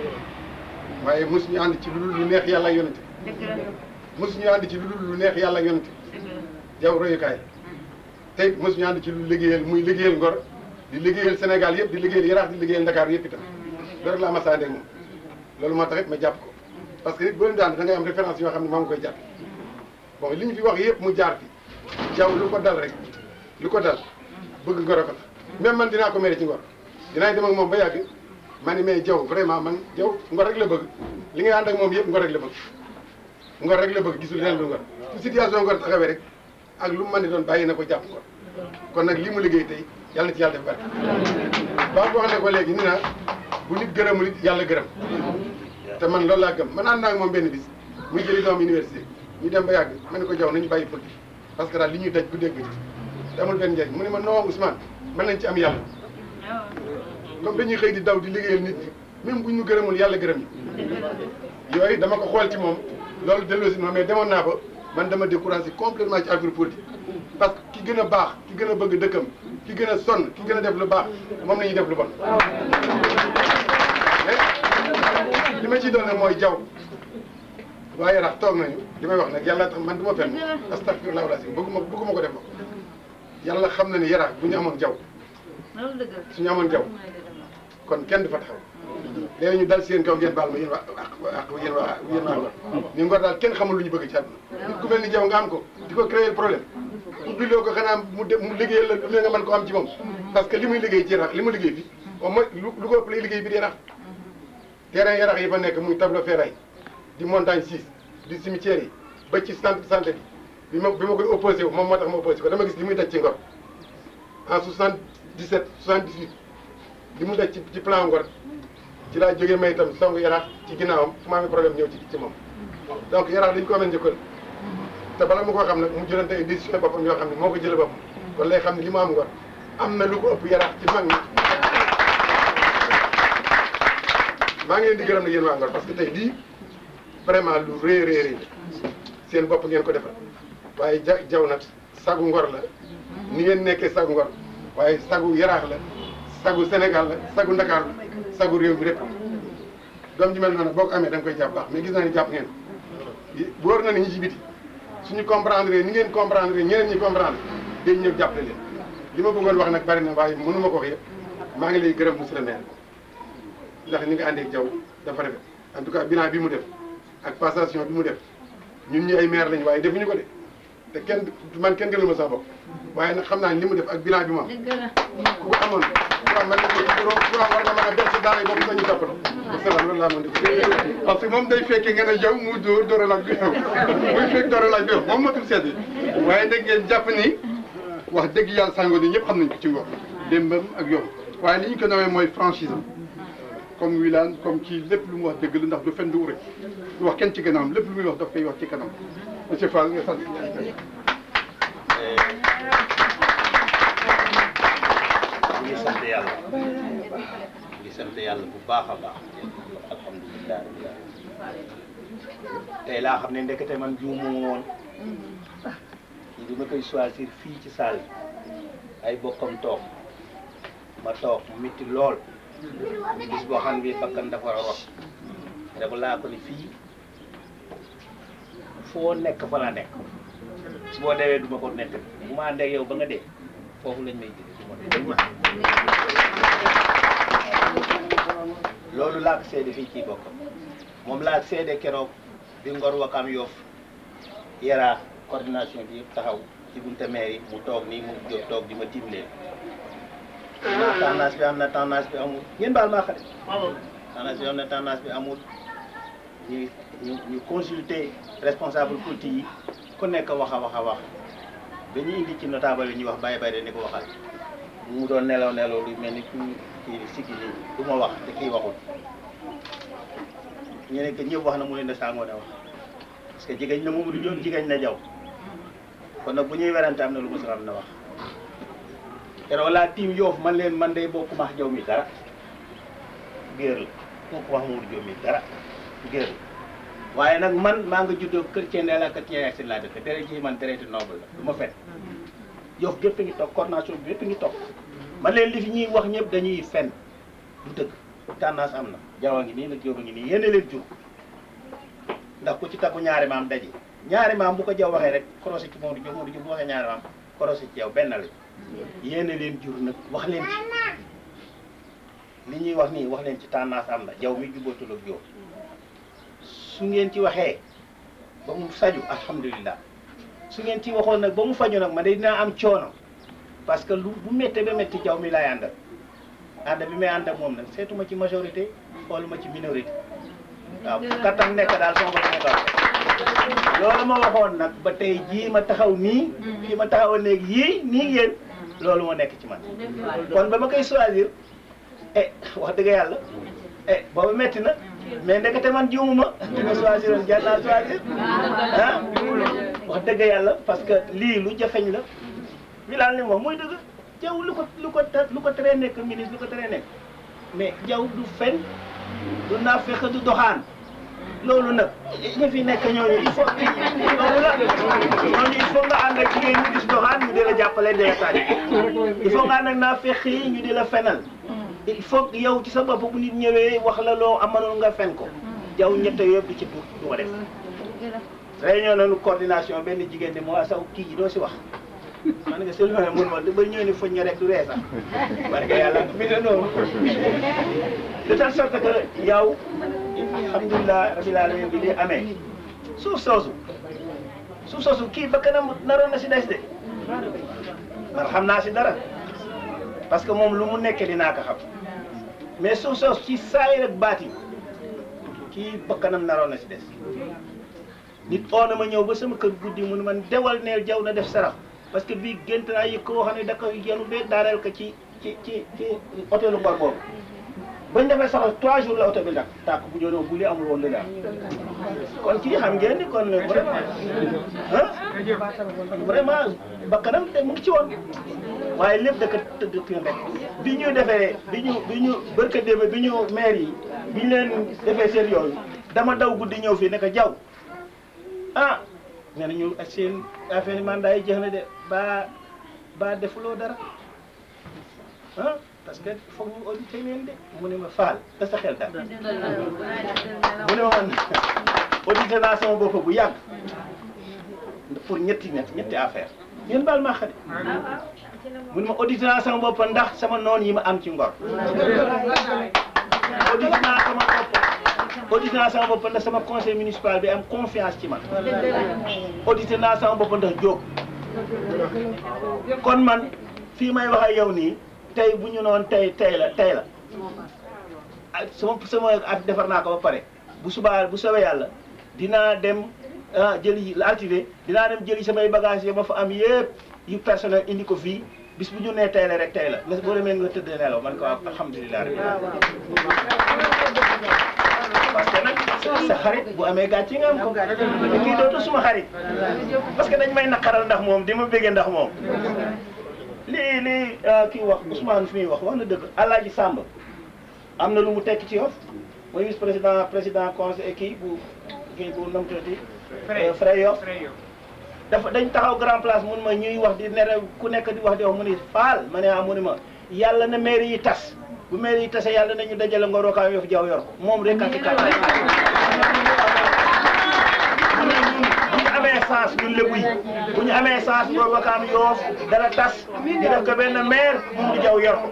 waaye mosuñu ànd ci lu dul lu neex yàlla ak yonente mosuñu ànd ci lu dul lu neex yàlla ak yonente jaw royukaay tey mosuñu ànd ci lu liggéeyal muy liggéeyal Ngor di liggéeyal Sénégal yëpp di liggéeyal Yaraax di liggéeyal Dakar yëpp itam loolu rek laa ma saa moom loolu moo tax it ma jàpp ko parce que nit boo leen daan da ngay am référence yoo xam ne maa ngi koy jàpp bon li ñu fi wax yëpp mu jaar fi jaw lu ko dal rek lu ko dal bëgg ngoro ko la même man dinaa ko mere ci ngor dinaa dem ak moom ba yàgg ma ne mais jaw vraiment man jaw ngor rek la bëgg li ngay ànd ak moom yëpp ngor rek la bëgg ngor rek la bëgg gisul leneen lu ngor su situation ngor taxawee rek ak lu mu mën di doon bàyyi na ko jàpp ngor kon nag li mu liggéey tey yàlla na ci yàlla def barke baa ko wax ne ko léegi ni na bu nit gërëmul it yàlla gërëm te man loolu laa gëm man ànd naa ak moom benn bis muy jëli doom université ñu dem ba yàgg ma ne ko jaw nañu bàyyi politique parce que daal li ñuy daj bu dégg te amul benn njëriñ mu ne ma non Ousmane mën nañ ci am yàlla comme dañuy xëy di daw di liggéeyal nit ñi même bu ñu gërëmul yàlla gërëm ñu yooyu dama ko xool ci moom loolu delloo si ma mais demoon naa ba man dama découragé complètement ci affaire politique parce que ki gën a baax ki gën a bëgg dëkkam ki gën a sonn ki gën a def lu baax moom la ñuy def lu bon mais li ma ciy doon nag mooy jaw waaye rax toog nañu li may wax nag yàlla tax man du ma fenn astafirullah wala si bëgguma bëgguma ko def ma yàlla xam na ne yaraax bu ñu amoon jaw suñu amoon jaw kon kenn du fa taxaw léegi ñu dal seen kaw ngeen baal ma yéen waa ak yéen waa yéen waa Ngor ni Ngor daal kenn xamul lu ñu bëgg ci àdduna nit ku mel ni jaw nga am ko di ko créer problème ubbiloo ko xanaa mu de mu liggéeyal la lu ne nga mën ko am ci moom parce que li muy liggéey ci yarax li mu liggéey fi au moins lu lu ko ëpp lay liggéey bi di yarax terrain yarax yi fa nekk muy tableau ferraille di montagne 6 di cimetière yi ba ci centre de santé bi bi ma bi ma koy opposé wu moom moo tax ma opposé ko dama gis li muy daj ci Ngor en 77 78 li mu daj ci ci plan Ngor ci laa jógee may itam song yaraax ci ginnaawam fu ma amee problème ñëw ci ci moom donc yaraax dañu ko amee njëkkal te bala mu ko xam nag mu jëlante ay décision boppam yoo xam ne moo ko jëlee boppam kon lay xam ne li mu am Ngor am na lu ko ëpp yaraax ci mag ñi maa ngi leen di gërëm na yéen waa Ngor parce que tey lii vraiment lu rëy rëy rëy seen bopp ngeen ko defal waaye ja jaw nag sagu Ngor la ni ngeen nekkee sagu Ngor waaye sagu yaraax la sagu Sénégal la sagu Ndakaar la sagu réew mi rek doom ji mel noonu boo ko amee da nga koy jàpp baax mais gis naa ni jàpp ngeen wóor na ni ñi ci biti suñu comprendre ni ngeen comprendre ñeneen ñi comprendre dañ ñëw jàppale leen li ma bëggoon wax nag bari na waaye mënu ma ko wax yëpp maa ngi lay gërëm monsieur le maire ndax ni nga àndee ak Diaw dafa rafet en tout cas bilan bi mu def ak passation bi mu def ñun ñi ay maire lañ waaye defuñu ko de te kenn man kenn gënal ma sama bopp waaye nag xam naa ne li mu def ak bilan bi mu am ku ko amoon waaw man de waaw war nga mën a def si daara yi boobu sañu toppatoo wasalaam loolu laa mën di parce que moom day fekkee ngeen a jaw mu dóor dóoralaat bi yow muy fekk dóoralaat bi yow moom matul sedd waaye dégg ngeen jàpp ni wax dëgg yàlla sango ni ñëpp xam nañ ko ci ngor démbam ak yow waaye li ñu ko nawee mooy franchise am comme Wilane comme ci lépp lu mu wax dëgg la ndax du fen du ure du wax kenn ci gannaawam lépp lu muy wax daf koy wax ci kanam monsieur Fall nga sant ñu ngi sant yàlla ñu ngi sant yàlla bu baax a baax alhamdulilah rabbil alamin tey laa xam ne ndekete man juumu woon ñi bi ma koy choisir fii ci salle ay bokkam toog ma toog mu mitti lool bis boo xam ne bakkan dafa rot rek laa ko ni fii foo nekk fa la nekk su boo deewee du ma ko nekk bu ma àndee ak yow ba nga dee foofu lañ may jëlee su ma dee dañ ma loolu laa ko seede fii ci bokkam moom laa seede keroog bi Ngor Wakam Yoff Yara coordination bi yëpp taxaw ci bunte maire yi mu toog nii mu jóg toog di ma tiim leen na tendance bi am na tendance bi amul ngeen baal maa xale tendance bi am na tendance bi amul ñu ñu ñu consulter responsable politique yi ku nekk wax a wax a wax ba ñu indi ci notable yi ñuy wax bàyyi bàyyi ni ko waxal mu doon nelaw nelaw lu mel ni ku kii sikki nii du ma wax te kii waxul ñu ne que ñëpp wax na mu leen de sàngoo ne wax parce que jigéen na moom du joon jigéen na jaw kon nag bu ñuy werante am na lu mu xam na wax keroog laa tiim yoof man leen man day bokku max jaw mi dara géer la bokku max Mamadou Diop mi dara géer la waaye nag man maa nga juddoo chrétien ne la chrétien ak seen laa dëkk dere ji man traité noble la du ma fen yoof gépp ngi toog coordination bi gépp ngi toog man leen li fi ñuy wax ñëpp dañuy fen du dëgg tendance am na jawa ngi nii nag jóoba ngi nii yéene leen jur ndax ku ci takku ñaari maam daje ñaari maam bu ko jaw waxee rek croisé ci Mamadou Diop Mamadou Diop bu waxee ñaari maam croisé ci yow benn la yéene leen jur nag wax leen ci li ñuy wax nii wax leen ci tendance am na jaw mi jubbootul ak yow su ngeen ci waxee ba mu saju alhamdulilah su ngeen ci waxoon nag ba mu faju nag man de dinaa am coono parce que lu bu méttee ba métti jaw mi laay àndal ànd bi may ànd ak moom nag seetuma ci majorité xooluma ci minorité waaw kattan nekk daal sama bopp nekkal loolu ma waxoon nag ba tey jii ma taxaw nii fii ma taxaw léegi yii nii yéen loolu moo nekk ci man kon ba ma koy choisir eh wax dëgg yàlla eh boobu métti na mais ndekete man jiwuma di ma choisir woon jar naa choisir ah wax dëgg yàlla parce que lii lu jafeñ la Wilane li mu wax mooy dëgg jaw lu ko lu ko lu ko teree nekk ministre lu ko teree nekk mais jaw du fen du naafeq du doxaan loolu nag ñi fi nekk ñooñu il faut loolu la ñooñu il faut nga ànd ak jigéen ñu gis doxaan ñu di la jàppale di la taaj il faut nga ànd ak naafeq yi ñu di la fenal il faut yow ci sa bopp bu nit ñëwee wax la loo amanoon nga fen ko jaw ñette yëpp du ci du du ko def réunion nañu coordination benn jigéen ne moo saw kii ji doo si wax man nga selu ne mun ma ba ñëw ni foñ rek du ree sax parce que yàlla mi ne noonu de telle sorte que yow alhamdulilah rabbil alamin bi li amee suuf soosu suuf soosu kii ba kanam naroon na si des de man xam naa si dara parce que moom lu mu nekkee dinaa ko xam mais suuf soosu ci saay rek baati kii ba kanam naroon na si des nit oo na ma ñëw ba sama kër guddi mu ne man dewal neel jaw na def sarax parce que bii gént naa yëg koo xam ne da ko yenu bee daaneel ko ci ci ci ci hôtelu Ngor boobu bañ defee sax trois jours la oto bi nag tàkk bu joonoo bu li amul woon la kon kii xam ngeen ni kon vraiment ah vraiment bakkanam te mu ngi ci woon waaye lépp da ko tëdd kii rek bi ñu defee bi ñu bi ñu barka démb bi ñu maire yi bi ñu leen defee seen yooyu dama daw guddi ñëw fii ne ko jaw ah nee na ñu ak seen affaire mandat yi jeex na de ba ba defuloo dara ah parce que foog ñu audité leen de mu ne ma faal da sa xel daal mu ne ma man audité naa sama bopp bu yàgg pour ñetti ñett ñetti affaire ngeen baal ma xade mun ma audité naa sama bopp ndax sama noon yi ma am ci ngor audité naa sama bopp audité naa sama bopp ndax sama conseil municipal bi am confiance ci man audité naa sama bopp ndax jóg kon man fii may wax ak yow nii tey bu ñu noon tey tey la tey la ah sama sama at defar naa ko ba pare bu subaa bu soobee yàlla dinaa dem ah jëli la altine dinaa dem jëli samay bagages yi ma fa am yëpp yu personnel indi ko fii bis bu ñu nee tey la rek tey la boo demee nga tëdd nelaw man ko alhamdulilah rek parce que nag sa xarit bu amee gàcce nga am ko te kii dootu suma xarit parce que dañ may naqaral ndax moom di ma béggee ndax moom lii lii kii wax Ousmane fi muy wax wax na dëgg Alaaji Sàmb am na lu mu tekki ci yof mooy vice président président conseil kii bu kii bu nam tuuti Frey Yoff dafa dañ taxaw grand place mun ma ñuy wax di nere ku nekk di wax di wax mu ni faal ma ne ah mu ni ma yàlla na mairie yi tas bu mairie yi tase yàlla nañu dajale ngor wakaam yof jaw yor ko moom rek a ci kat mu ne ñun bu ñu amee sens ñun lébu yi bu ñu amee sens ngor wakaam yoof dara tas ñu def ko benn maire moom di jaw yor ko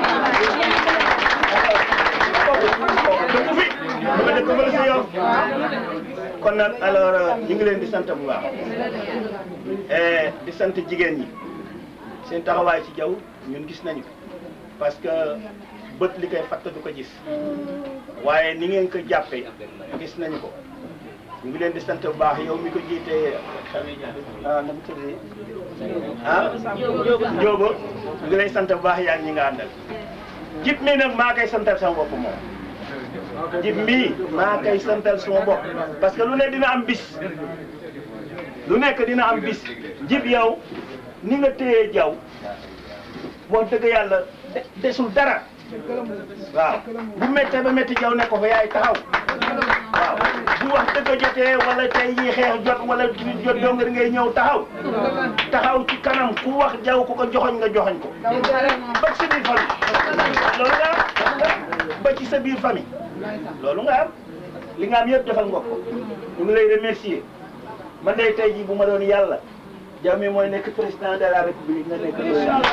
dëkk fi dama dëkk ba la si yow kon nag alors ñu ngi leen di sant bu baax di sant jigéen ñi seen taxawaay ci jaww ñun gis nañu parce que bët li koy fatt du ko gis waaye ni ngeen ko jàppee gis nañu ko ñu ngi leen di sant bu baax yow mi ko jiitee ah na mu tudd ah Njóoba ñu ngi lay sant bu baax yaa ngi ñi nga àndal jib mii nag maa koy santal sama bopp moom jib mii maa koy santal sama bopp parce que lu ne dina am bis lu nekk dina am bis jib yow ni nga téye jaw wax dëgg yàlla desul dara waaw bu méttee ba métti jaw ne ko fa yaay taxaw waaw bu wax dëgg jotee wala tey yi xeex jot wala jot dongari ngay ñëw taxaw taxaw ci kanam ku wax jaw ku ko joxoñ nga joxoñ ko ba ci sa biir famille loolu nga am ba ci sa biir famille loolu nga am li nga am yëpp defal nga ko ñu ngi lay remercier man day tey jii bu ma doon yàlla jaw mi mooy nekk président de la république nga nekk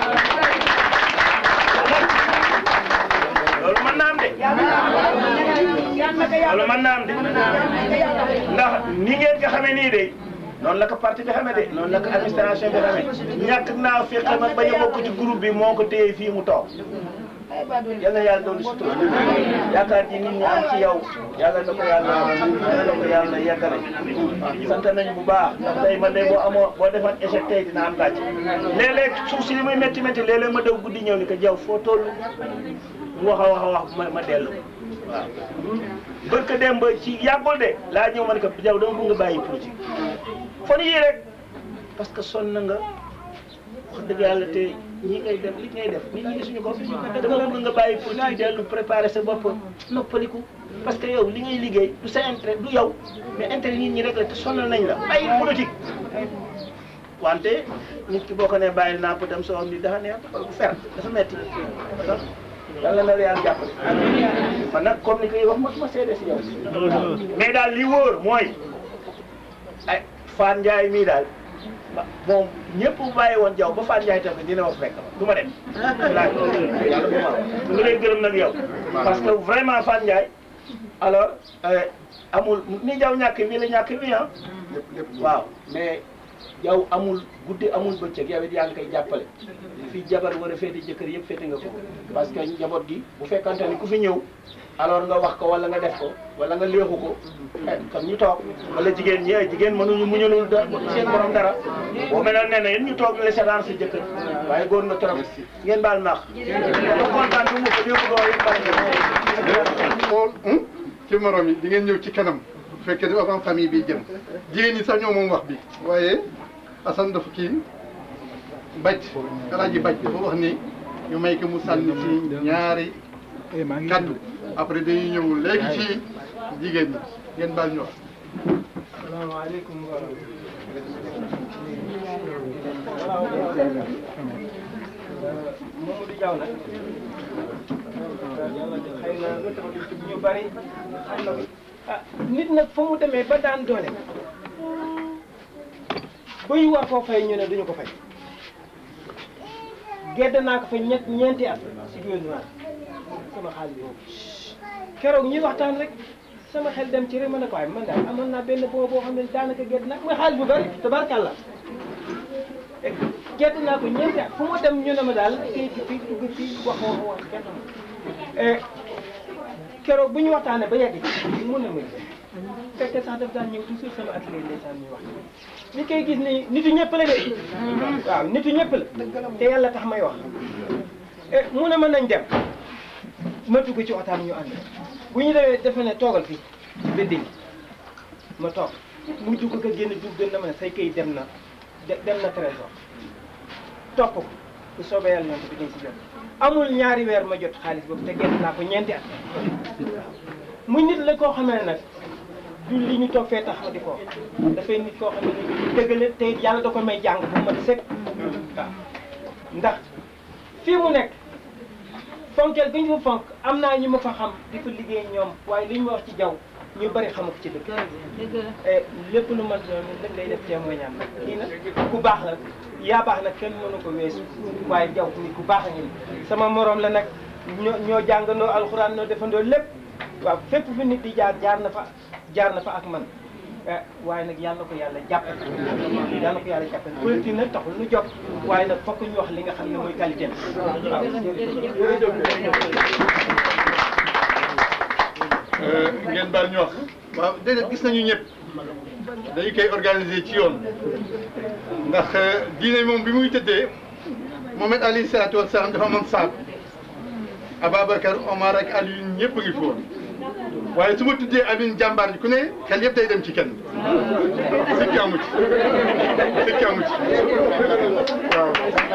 loolu mën naa am de loolu mën naa am de ndax ni ngeen ko xamee nii de noonu la ko parti bi xamee de noonu la ko administration bi xamee ñàkk naa fexe ma bañ a bokk ci groupe bi moo ko téye fii mu toog yal na yàlla doon sutura yaakaar ji nit ñi am ci yow yàlla na ko yàlla yàlla na ko yàlla yeggale sant nañu bu baax ndax tey man de boo amoo boo defoon échec tey dina am gàcce léeg-léeg suuf si li muy métti métti léeg-léeg ma daw guddi ñëw ni ko jaw foo toll mu wax a wax a wax ma ma dellu waaw barka dem ba ci yàggul de laa ñëw ma ne ko jaw dama bëgg nga bàyyi politique fon yii rek parce que sonn nga wax dëgg yàlla te ñi ngay def li ngay def nit ñi gisuñu ko dama bëgg nga bàyyi politique dellu préparer sa bopp noppaliku parce que yow li ngay liggéey du sa intérêt du yow mais intérêt nit ñi rek la te sonal nañ la bàyyi politique wante nit ki boo ko nee bàyyil naa dem soo am ni dafa neex bu fer dafa metti yàlla na la yàlla jàppale man nag comme ni koy wax mosuma seede si yow mais daal li wóor mooy ay Fane Ndiaye mii daal moom ñëpp bu bàyyi woon jaw ba Fane Ndiaye tamit dina ma fekk du ma dem laaj yàlla bu ma nga lay gërëm nag yow parce que vraiment Fane Ndiaye alors amul ni jaw ñàkk mii la ñàkk mii ah waaw mais yow amul guddi amul bëccëg yow it yaa ngi koy jàppale fii jabar war a féete jëkkër yëpp féete nga ko parce que njaboot gi bu fekkante ni ku fi ñëw alors nga wax ko wala nga def ko wala nga léexu ko kon ñu toog wala jigéen ñi ay jigéen mënuñu muñalul da seen borom dara boo melal ne ne yéen ñu toog la seetaan sa jëkkër waaye góor nga trop ngeen baal maax da kontaan bu mu ko yëpp doo yëpp bari xool ci morom yi di ngeen ñëw ci kanam bu fekkee ne avant famille bi jëm jigéen ñi sax ñoo moom wax bi waaye Assane dafa kii bàcc alaaji bàcc dafa wax ni ñu may ko mu sànni ci ñaari kaddu après dañuy ñëw léegi ci jigéen ñi ngeen baal ñu wax salaamaaleykum wa Mamadou Diaw nag xëy na lu tax di ñu bari xam na ah nit nag fa mu demee ba daan doole buy war koo fay ñu ne duñu ko fay gedd naa ko fa ñett ñeenti at si gouvernement sama xaalis boobu keroog ñuy waxtaan rek sama xel dem ci rek ma ne ko waaye man daal amoon naa benn boo boo xam ne daanaka gedd naa mooy xaalis bu bari tabarkàlla gedd naa ko ñeenti at fu ma dem ñu ne ma daal kii fii dugg fii wax wax wax gedd ma keroog bu ñu waxtaanee ba yegg ci mun na ma fekkee sax daf daan ñëw toujours sama atelier ndeysaan ñuy wax ni koy gis ni nitu ñëpp la de waaw nitu ñëpp la te yàlla tax may wax eh mu ne mën nañ dem ma dugg ci waxtaan ñu ànd bu ñu demee defe ne toogal fii bidding ma toog mu dugg ko génn dugg gën na ma ne say kayit dem na dem na trésor topp ko bu soobee yàlla ñoom bi dañ si jot amul ñaari weer ma jot xaalis boobu te génn naa ko ñeenti at muy nit la koo xamee ne nag du li ñu toog fee tax ma di ko wax dafay nit koo xam ne ni dëggale te yàlla da ko may jàng bu mat sëkk waaw ndax fii mu nekk fonkeel bi ñu fa fonk am naa ñu ma fa xam di fa liggéey ñoom waaye li ñu ma wax ci jaww ñu bari xamu ko ci dëkk lépp lu man doon lépp day def témoignage nag kii nag ku baax la yaa baax nag kenn mënu ko weesu waaye jaww nit ku baax a ngi sama morom la nag ñoo ñoo jàngandoo alxuraan noo defandoo lépp waaw fépp fu nit di jaar jaar na fa jaar na fa ak man waaye nag yàlla ko yàlla jàppale yàlla ko yàlla jàppale politique nag taxul nu jóg waaye nag fokk ñu wax li nga xam ne mooy qualité waaw ngeen baal ñu wax waaw déedéet gis nañu ñëpp dañu koy organiser ci yoon ndax diine moom bi muy tëddee Mohamed alayhi salaatu wa salaam dafa amoon saab Ababacar Omar ak Aliou ñëpp a ngi foofu waaye su ma tuddee Alioune jàmbaar ji ku ne xel yëpp day dem ci kenn sikki amu ci sikki amu ci waaw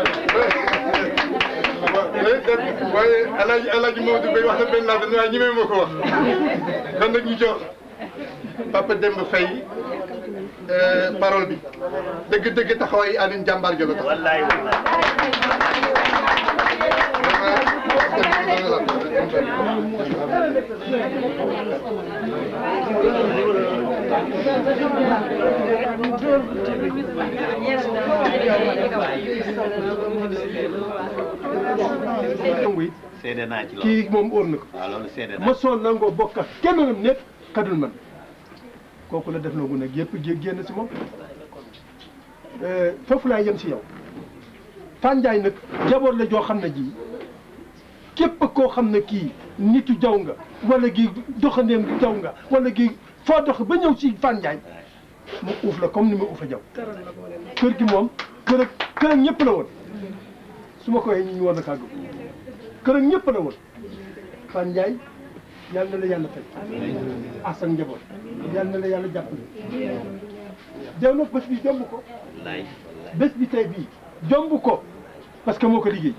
waaye alaaji alaaji Maodo Bay wax na benn laa waaye ñi ma ko wax kon nag ñu jox Papa Demba Faye parole bi dëgg-dëgg taxawaay Alioune jàmbaar ji la tax wallaay seede naa ci loolu kii moom óor na ko waaw loolu seede naa ma soon nangoo bokk ak kenn nam nekk kadul man kooku la def na gu nag yëpp jé génn si moom foofu laa yem si yow Fanjaay nag jaboot la joo xam ne ji képp koo xam ne kii nitu jaw nga wala gi doxandeem jaw nga wala gi foo dox ba ñëw si Fanjaay mu uuf la comme ni ma uufa jaw kër gi moom kër ak kër ak ñëpp la woon su ma ko waxee ñu ñu war na kàddu kër ak ñëpp la woon Fan Ndiaye yal na la yàlla fay asan njaboot yal na la yàlla jàppale jaw nag bés bi jomb ko wallaay bés bi tey bii jomb ko parce que moo ko liggéey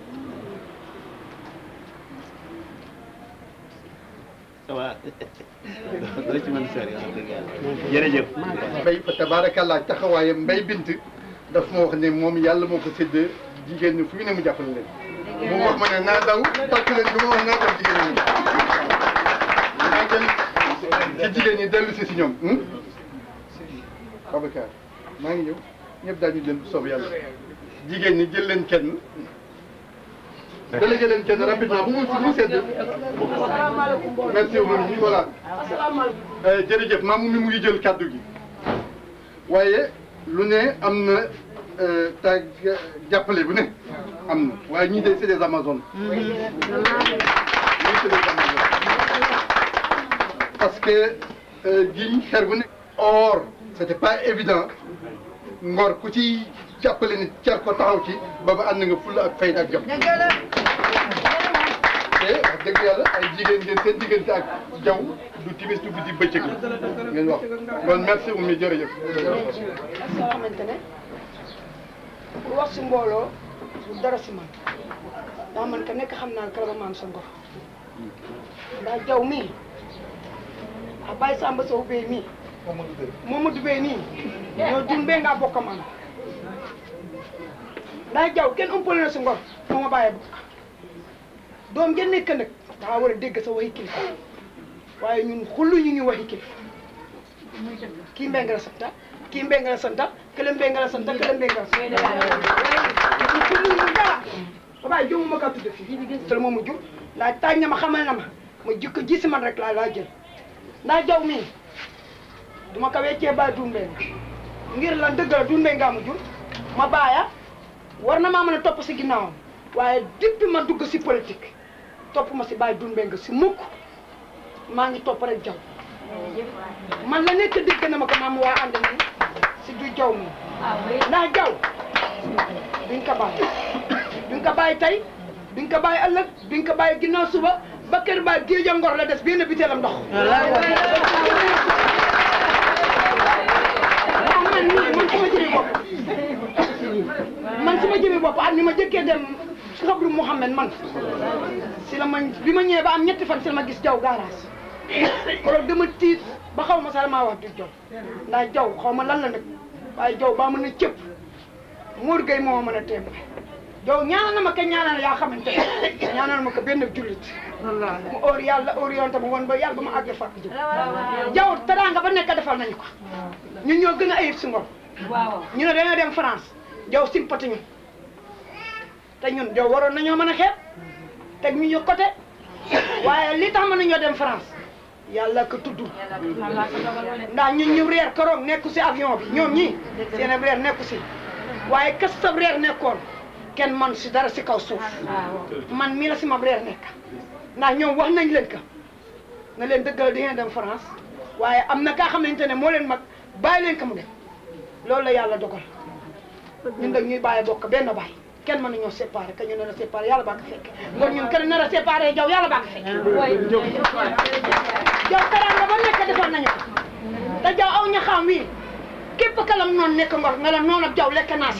waaw doo ci mën sori wax dëgg yàlla jërëjëf mbay fa tabaarakallah taxawaayam mbay bint daf ma wax ne moom yàlla moo ko sédd jigéen ñi fu ñu ne mu jàppale leen mu wax ma ne naa daw tàkk leen bi ma wax naa daw jigéen ñi naa dem ci jigéen ñi dellu si si ñoom Babacar maa ngi ñëw ñëpp daañu leen soob yàlla jigéen ñi jël leen kenn délégué leen kenn rapidement bu mu bu mu sedd merci beaucoup voilà jërëjëf maamu mi mu ngi jël kàddu gi waaye lu ne am na tag jàppale bu ne am na waaye ñii de c'est des amazones ñii c'est des amazones parce que giñ xer bu ne or c'était pas évident ngor ku ci jàppale nit cer ko taxaw ci ba ba ànd nga fulla ak fayda ak jom te wax dëgg yàlla ay jigéen ngeen seen diggante ak jaww du timis du guddi bëccëg la ngeen wax kon merci Oumy jërëjëf nga xamante ne pour wax si mbooloo du dara si man ndax man ka nekk xam naa kala ma maam sa ngor ndax jaw mii a bàyyi Samba Sow Bey mii Mamadou Bey nii ñoo jun bee ngaa bokk man ndax jaw kenn ëmpale na si ngor moo ma bàyyi bokk doom ja nekk nag daa war a dégg sa waxi kilifa waaye ñun xullu ñu ngi waxi kilifa kii mbeng la santa kii mbeng la santa kële mbeng la santa kële mbeng la santa waaye xullu ñu dara xabaay jomu ma ka tudde fii sel moomu jur ndaa taaj na ma xamal na ma ma jikko ji si man rek laa laa jël ndaa jaw mii duma ko weccee ba dunbee ngir lan dëgg la dunbee nga ma jur ma baaya war na maa mën a topp si ginnaawam waaye depuis ma dugg si politique topp ma si bàyyi dunbee nga si mukk maa ngi topp rek jaw man la nekk dégg na ma ko maam waa ànd nii si du jaw mi ndax jaw duñ ko bàyyi duñ ko bàyyi tey duñ ko bàyyi ëllëg duñ ko bàyyi ginnaaw suba ba kër ba géej a ngor la des benn biteelam ndox ndax man nii man sama jëmi bopp man sama jëmi bopp at mi ma jëkkee dem xabru Mouhamed man si la ma bi ma ñëwee ba am ñetti fan si la ma gis jaw gaaraas koroog dama tiit ba xaw ma sax maa wax du jaw ndax jaw xaw ma lan la nag waaye jaw baa mën a cëpp Mour Gueye moo ma mën a téem jaw ñaanal na ma ko ñaanal yaa xamante ne ñaanal ma ko benn jullit mu óor yàlla orienté ma woon ba yàlla ba ma àgg fàkk jëm jaw teraanga ba nekk defal nañu ko ñun ñoo gën a ayib si ngor ñu ne dañoo dem France jaw sympathie ñu te ñun jaw waroon nañoo mën a xeeb teg ñu ñu côté waaye li tax mën nañoo dem France yàlla ko tudd ndax ñun ñu reer keroog nekku si avion bi ñoom ñii seen reer nekku si waaye kas sa reer nekkoon kenn man si dara si kaw suuf man mii la si ma reer nekk ndax ñoom wax nañ leen ka na leen dëggal di ngeen dem France waaye am na kaa xamante ne moo leen mag bàyyi leen ka mu dem loolu la yàlla dogal ñun dag ñuy bàyyi bokk benn bàyyi kenn mën nañoo séparé que ñu nar a séparé yàlla baa ko fekk kon ñun kenn nar a séparé jaw yàlla baa ko fekk jaw teraanga ba nekk defal nañu ko te jaw aw ña xam wii képp kalam noonu nekk ngor nga la noonu ab jaw lekk naa si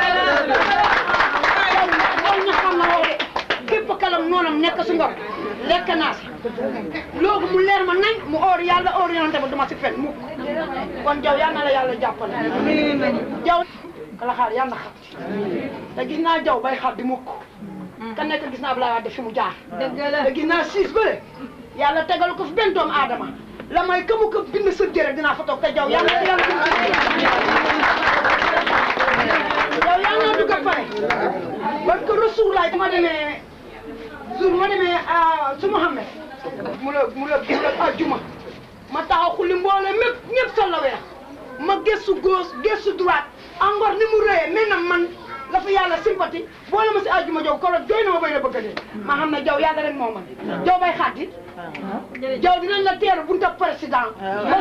jaw aw ña xam na woo de képp kalam noonam nekk si ngor lekk naa si loolu mu leer ma nañ mu or yàlla orienté ba duma si fen mukk kon jaw yal na la yàlla jàppale jaw kala xaar yàlla na xam te gis naa jaw bay xar di mukk ka nekk gis naa Abdoulaye Wade fi mu jaar te gis naa siis bële yàlla tegal ko fi benn doomu aadama la may ka mu ko bind sa jërë dinaa fa toog te jaw yàlla na yàlla jaw yàlla naa dugg a pare parce que Rasulullah ma demee jour ma demee su Muhammad mu la mu la mu la ajjuma ma taxaw xulli mboole mépp ñëpp sol la weex ma gëstu gauche gëstu droite encore ni mu rëyee mais nag man la fa yàlla sympathie boole ma si àjjuma jaw koro jooy na ma bay na bëgg a dee ma xam ne jaw yàlla rek moo man jaw bay xaddi jaw dinañ la teeru bunta président ba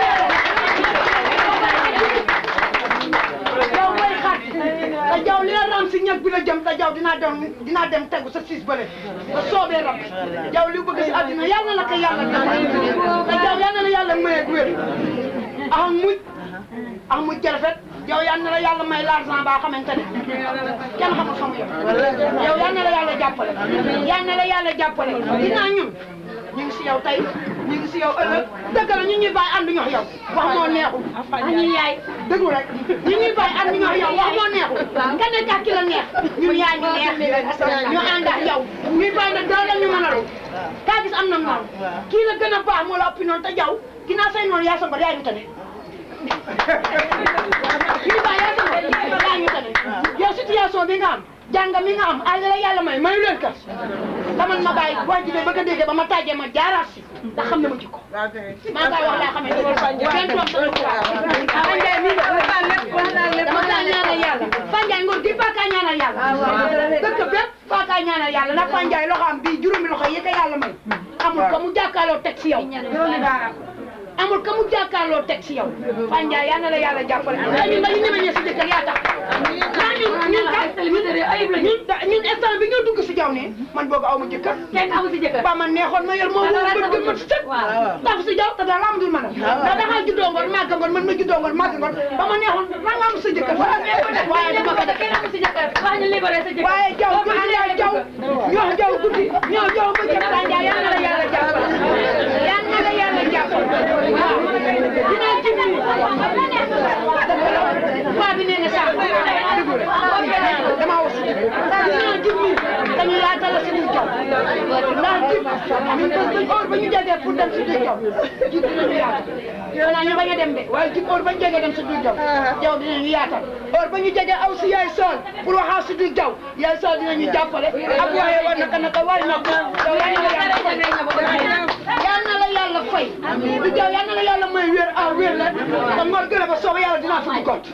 jaw bay xaddi te jaw li la ram si ñag bi la jëm te jaw dinaa dem dinaa dem tegu sa siis bële ba soobee rab jaw li bëgg si àddina yàlla na ko yàlla defal te jaw yàlla na yàlla maye wér ak muj ak muj jarafet yow yal na la yàlla may l'argent baa xamante ne kenn xamul fa mu yem yow yal na la yàlla jàppale yal na la yàlla jàppale dinaa ñun ñu ngi si yow tey ñu ngi si yow ëllëg dëgg la ñu ñuy bàyyi ànd ñox yow wax moo neexul ñu yaay dëggu rek ñu ñuy bàyyi ànd ñox yow wax moo neexul nga nekk ak ki la neex ñun yaa ñu neex ñu ànd ak yow ñuy bàyyi nag dara la ñu mën a ru kaa gis am na noonu kii la gën a baax moo la ëppi noonu te jaw ginnaaw say noonu yaa sa ngor yaa ñu tane kii ba yaa sama yaa ñu tane yow situation bi nga am jàng mi nga am àll la yàlla may mayu leen ka taman ma bàyyi wax ji de bëgg a dégg ba ma tàjjee ma jaaraat si ndax xam ne ma jikko maa koy wax laa xamante ne kenn toog sama kura Fanjaay mi dama kaa ñaanal yàlla Fanjaay ngor gi faa kaa ñaanal yàlla dëkk bépp faa kaa ñaanal yàlla ndax Fanjaay loxo am bii juróomi loxo yi ko yàlla may amul ko mu jàkkaarloo teg si yow amul ka mu jàkkaarloo teg si yow Fane Ndiaye yal na la yàlla jàppale te ñun dañu ñeme ñee si jëkkër yaa tax ndax ñun ñun kat ñun ñun instant bi nga dugg si jaw ne man boobu aw ma jëkkër kenn amu si jëkkër ba man neexoon ma yor moom moom bët gën ma si sëg taf si jaw te dara amdul man ndax da ngaa juddoo ngoon màgg ngoon man ma juddoo ngoon màgg ngoon ba ma neexoon la nga am sa jëkkër waaye dama ko def kenn amu si jëkkër wax ñu libéré sa jëkkër waaye jaw guddi jaw jaw ñoo jaw guddi ñoo jaw ba jëkk Fane Ndiaye yal na la yàlla jàppale yal na la yàlla jàppale waaw dinaa ci biir waa bi nee na sax dëgg la damaa wax dinaa ci biir dañu yaatal la suñu jaw ndax jib ñun bés bañ heure ba ñu jegee pour dem si duy jaw jib dinañu yaatal yow naa ñu bañ a dem de waaye jib heure ba ñu jegee dem si duy jaw jaw dinañu yaatal heure ba ñu jegee aw si yaay sool pour waxaa si duy jaw yaay sool dinañu jàppale ak waaye war naka naka war na ko yow yaa na la yàlla fay yal na la yàlla fay du jaw yal na la yàlla may wér ah wér la te ngor gën a ba sooba yàlla dinaa fi got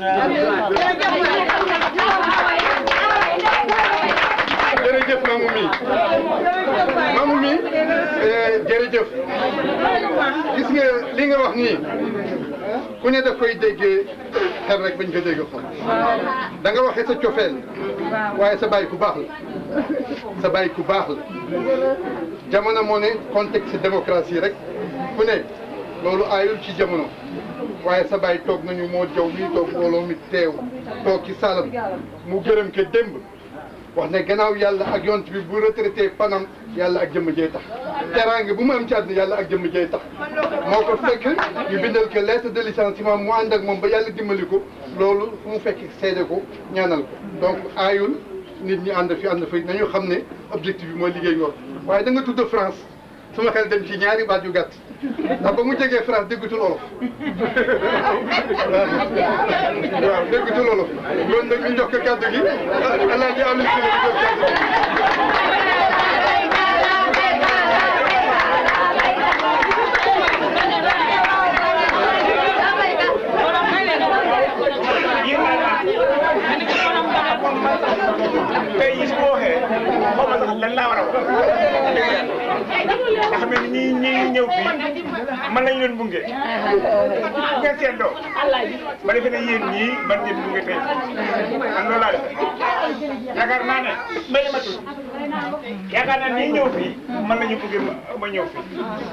jërëjëf maamu mi maamu mi jërëjëf gis nga li nga wax nii ku ne daf koy déggee xel rek bañ ko dégg xol da nga waxee sa cofeel waaye sa baay ku baax la sa baay ku baax la jamono moo ne contexte démocratie rek ku ne loolu aayul ci jamono waaye sa baay toog nañu moo jaw mii toog mbooloo mi teew toog ci salam mu gërëm ke démb wax ne gannaaw yàlla ak yont bi bu retraité panam yàlla ak jëmm jey tax teraange bu mu am ci àdduna yàlla ak jëmm jey tax moo ko fekk ñu bindal ko lettre de licenciement mu ànd ak moom ba yàlla dimbali ko loolu fu mu fekk seede ko ñaanal ko donc aayul nit ñi ànd fi ànd fi nañu xam ne objectif bi mooy liggéey ngor waaye da nga tudd France suma xel dem ci ñaari baat yu gàtt ndax ba mu jegee France déggutul olof waaw déggutul olof kon nag ñu jox ko kàddu gi alaaji am si la jox kàddu gi tey jii su ma waxee xaw ma sax lan laa war a wax nga xam ne ñii ñii ñëw fii man lañ leen bunge bu ngeen seetloo ma defe ne yéen ñii man ngeen bunge tey man loolu laa def yaakaar naa ne mbéy ma tudd yaakaar naa ñii ñëw fii man la ñu bunge ma ma ñëw fii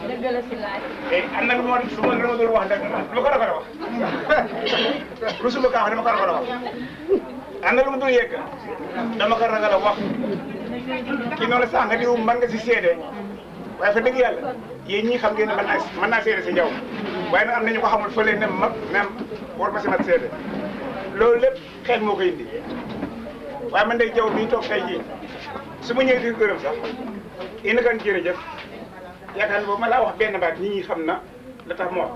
te am na lu ma lu ma lu ma doon wax nag lu ko rafet a wax rusuma kaa wax dama ko rafet a wax am na lu mu dul yegg dama ko ragal a wax kii noonu sax nga diw mën nga si seede waaye fa dëgg yàlla yéen ñii xam ngeen ne mën naa mën naa seede si njaw waaye nag am na ñu ko xamul fële ne ma même war ma si mat seede loolu lépp xel moo koy indi waaye man day jaw bii toog tey jii su ma ñëwee di gërëm sax ina kan jërëjëf yaakaar ne boobu ma laa wax benn baat nit ñi xam na la tax moo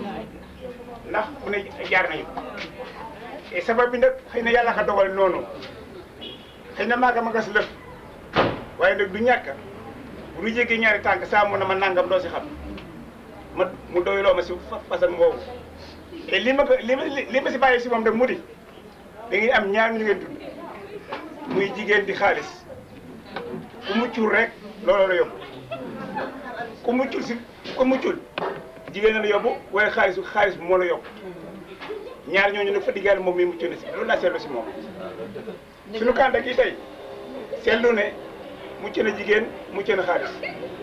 ndax mu ne jaar nañu et sabab bi nag xëy na yàlla ka dogal noonu xëy na maa ko ma gas lëf waaye nag du ñàkk bu ñu jéggee ñaari tànk saa mu ne ma nangam doo si xam ma mu doyloo ma si façon boobu et li ma ko li ma li ma si bàyyi si moom rek mu di da ngay am ñaar ñu ngeen dund muy jigéen di xaalis ku muccul rek loolu la yóbbu ku muccul si ku muccul jigéen la yóbbu waaye xaalis xaalis moo la yóbbu ñaar ñooñu nag fa diggaale moom mi mucc na si loolu laa seetlu si moom suñu kànda gi tey seetlu ne mucc na jigéen mucc na xaalis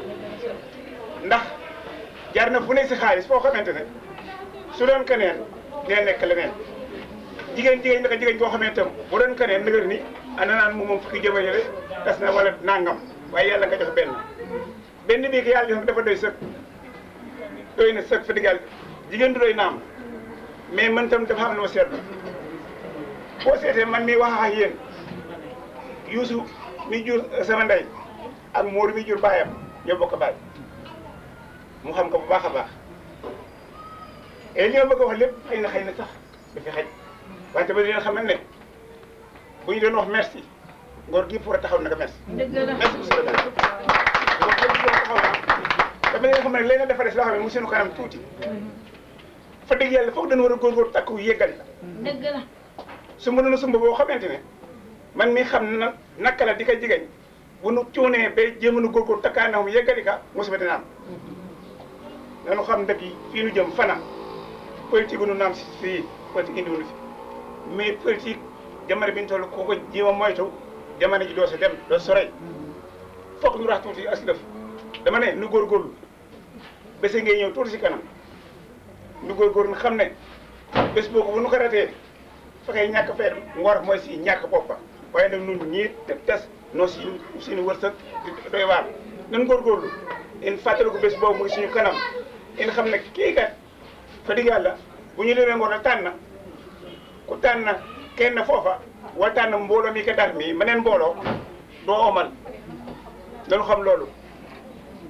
ndax jaar na fu ne si xaalis foo xamante ne su doon keneen dina nekk leneen jigéen jigéen naka jigéen koo xamante tam bu doon keneen nëgër ni ana naan mu moom fukki jëmajële tas na wala nangam waaye yàlla nga jox benn benn bii ko yàlla jox dafa doy sëkk doy na sëkk fa diggaal jigéen du doy naam mais man tam dafa am lu ma seetlu boo seetee man mi wax ak yéen Youssou mi jur sama ndey ak Modou mi jur baayam ñoo bokk baay mu xam ko bu baax a baax et li ma bëgg a wax lépp xëy na xëy na sax dafa xaj wante ba dina xam ne bu ñu doon wax merci ngor gi pour a taxaw naka merci. merci monsieur le maire. ngor gi pour a taxaw na dama leen xam ne léegi dafa des loo xam ne mu seenu kanam tuuti. fa dëgg yàlla foog dañu war a góorgóorlu takku yeggali la. dëgg la. sumb na sumb boo xamante ne man mi xam na naka la di ko jigéen bu nu cuunee ba jéem a nu góorgóorlu takkaay na mu yeggali ka musiba dina am. dañu xam dëkk yi fii nu jëm fana politique nu naam si fii politique indi wuñu fi mais politique jamono bi ñu toll koo ko jéem a moytu jamono ji doo si dem doo sorey foog ñu rax tuuti as lëf dama ne nu góorgóorlu bés ngay ñëw tuuti si kanam. nu góorgóorlu xam ne bés boobu bu nu ko ratee fekkee ñàkk feer ngor mooy si ñàkk boppa waaye nag nun ñii te tes noo si suñu wërsëg doy waar nan góorgóorlu in fàttaliku bés boobu mu ngi suñu kanam in xam ne kii kat fa digg yàlla bu ñu lemee ngor na tànn ku tànn kenn foofa wala tànn mbooloo mi ka dar mi meneen mbooloo doo omal dañu xam loolu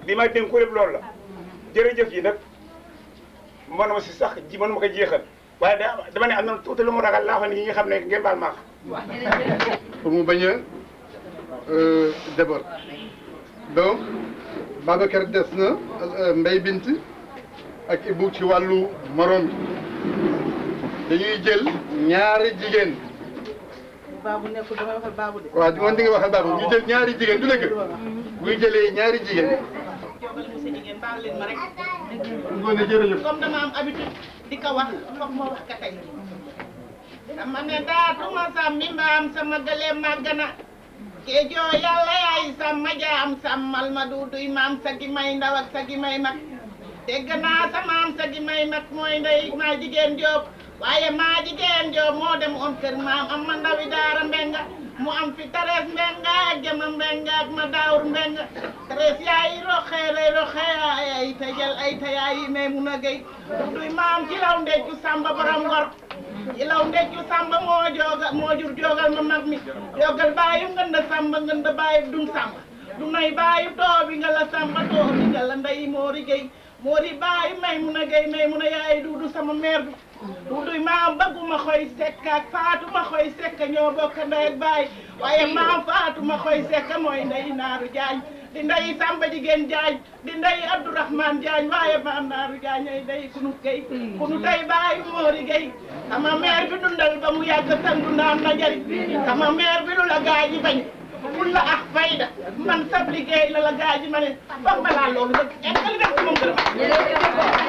bi ma dénku lépp loolu la jërëjëf yi nag mënuma si sax ji mënuma ko jeexal waaye da dama ne am na tuuti lu mu ragal laa xam ne ñi nga xam ne ngeen baal maax pour mu bañ a débord donc Babacar des na Mbaye Bint ak Ibou ci wàllu morom bi dañuy jël ñaari jigéen baabu nekkul damay waxal baabu de. waaw di man di nga waxal baabu ñu jël ñaari jigéen du dëgg buy jëlee ñaari jigéen jogal monsieur Jigéen baal leen ma rek. ngoone jërëjëf comme dama am habitude di ko wax foog ma wax ka tey. dama ne daatuma sàmmi mbaam sama gëleem màgg na. keejoo yàlla yaay sàmma jaam sàmmal ma duuduy maam sa gi may ndaw ak sa gi may mag. dégg naa sa maam sa gi may mag mooy ndey maa jigéen Jóob waaye maa jigéen Jóob moo dem on kër maam am ma ndawi daara mbenga mu am fi Thérèse Mbengue ak Jama Mbengue ak ma Daawur Mbengue Thérèse yaay roxe lay roxe ay ay ta jël ay ta yaay may mun a gay duy maam ci law ndeccu Samba borom ngor ci law ndeccu Samba moo jooga moo jur joogal ma mag mi joogal baayu ngënda Samba ngënda baayu dun Samba du nay baayu toobi nga la Samba toobi nga la ndey moori gay moori baayu may mun a gay may mun a yaay duudu sama mère bi duuduy maam bëgguma xoy sekk ak faatuma xoy sekk ñoo bokk ndey ak baay waaye maam faatuma xoy sekk mooy ndey naaru jaañ di ndey samba jigéen jaañ di ndey abdourahman jaañ waaye maam naaru jaañ ay ndey kunu gay kunu tey baayu moori gay sama mère bi dundal ba mu yàgg sangu naan na jariñ sama mère bi lu la gaañi bañ ful la ak fayda man sab liggéey la la gaañi ma ne foog ma laa loolu nag eggali def ci moom gërëm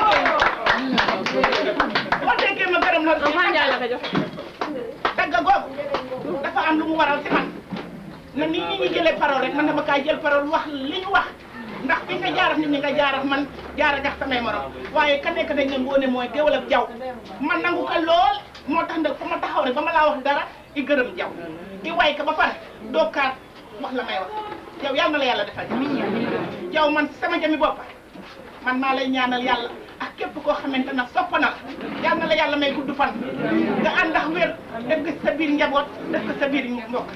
boo déggee ma gërëm la Maa Njaay la ko jox. dagga googu dafa am lu mu waral ci man na nit ñi ñu jëlee parole rek man dama kaa jël parole wax li ñu wax ndax fi nga jaaraf nit ñi nga jaaraf man jaara gax samay morom waaye ka nekk dañ ne ngoone mooy géwal ak jaw man nangu ko lool moo tax nag fa ma taxaw rek ba ma laa wax dara i gërëm jaw i way ka ba pare dookaat wax la may wax yow yal na la yàlla defal jaw man sama jami bopp man maa lay ñaanal yàlla ak képp koo xamante ne sopp na la yal na la yàlla may gudd fan nga ànd ak wér def ko sa biir njaboot def ko sa biir mbokk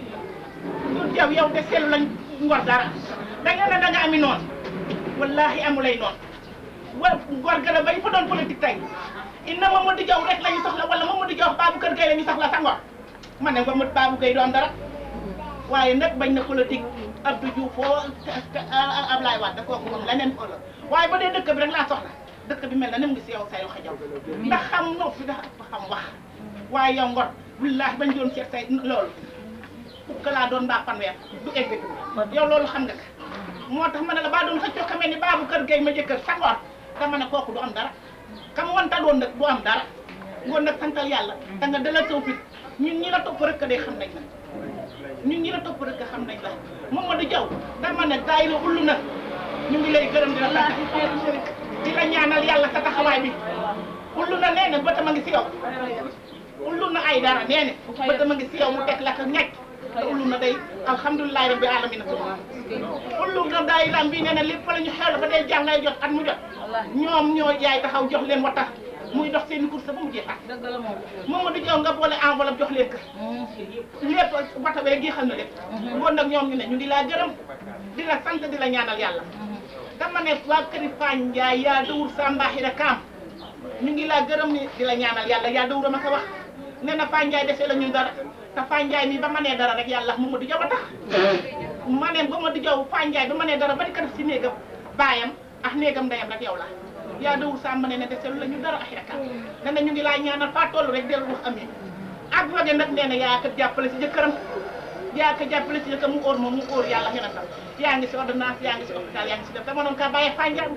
ñun yow yow de seetlu lañ ngor dara da nga ne da nga ami noonu wallahi amulay noonu wa ngor gën ba ñu fa doon politique tey inna Mamadou Diaw rek la ñu soxla wala Mamadou Diaw Babou Kër Gueye la ñu soxla sa ngor man ne Mamadou Babou Gueye doon dara waaye nag bañ na politique Abdou Diouf foo Ablaye Wade kooku moom leneen ko la waaye ba dee dëkk bi rek laa soxla dëkk bi mel na ni mu ngi si yow say wax jaw ndax xam noppi dafa ëpp xam wax waaye yow ngor wallaahi bañ doon seet say loolu fukk laa doon mbaa fanweer du egg yow loolu xam nga ko moo tax ma ne la baa doon xëccoo ka mel ni baabu kër gay ma jëkkër sa ngor dama ne kooku du am dara kam wanta doon nag du am dara ngoon nag santal yàlla da nga dalal saw fit ñun ñi la topp rek day xam nañ la ñun ñi la topp rek xam nañ la Mamadou Diaw dama ne daay la ullu na ñu ngi lay gërëm di la sant di la ñaanal yàlla sa taxawaay bi ullu na nee na bëtam a ngi si yow ullu na ay dara nee na bëtam a ngi si yow mu teg la ko ñàkk te ullu na day alhamdulilahi rabbi alamina ullu na day ram bi nee na lépp fa la ñu xew ba day jàngay jot at mu jot ñoom ñoo jaay taxaw jox leen wa tax muy dox seen course ba mu jeexaat Mamadou Diaw nga boole enveloppe jox leen ko lépp bata bee jeexal na lépp bon nag ñoom ñu ne ñu di laa gërëm di la sant di la ñaanal yàlla dama ne waa këri Fane Ndiaye yaa dawur Sambaaxira Kaam ñu ngi laa gërëm ni di la ñaanal yàlla yaa dawur a ma ko wax nee na Fane Ndiaye defee la ñun dara te Fane Ndiaye mi ba ma nee dara rek yàlla Mamadou Diaw a tax ma ne Mamadou Diaw Fane Ndiaye ba ma nee dara ba di ko def si néegam baayam ak néegam ndeyam rek yow la yaa dawul sàmm ne ne deselu la ñu dara ak yaakaar ne na ñu ngi laa ñaanal faa toll rek dellu wax amee ak wage nag nee na yaa ko jàppale si jëkkëram yaa ko jàppale si jëkkëram mu óor moom mu óor yàlla xena tam yaa ngi si ordonnance yaa ngi si hôpital yaa ngi si def dama noon kaa bàyyee fànjaan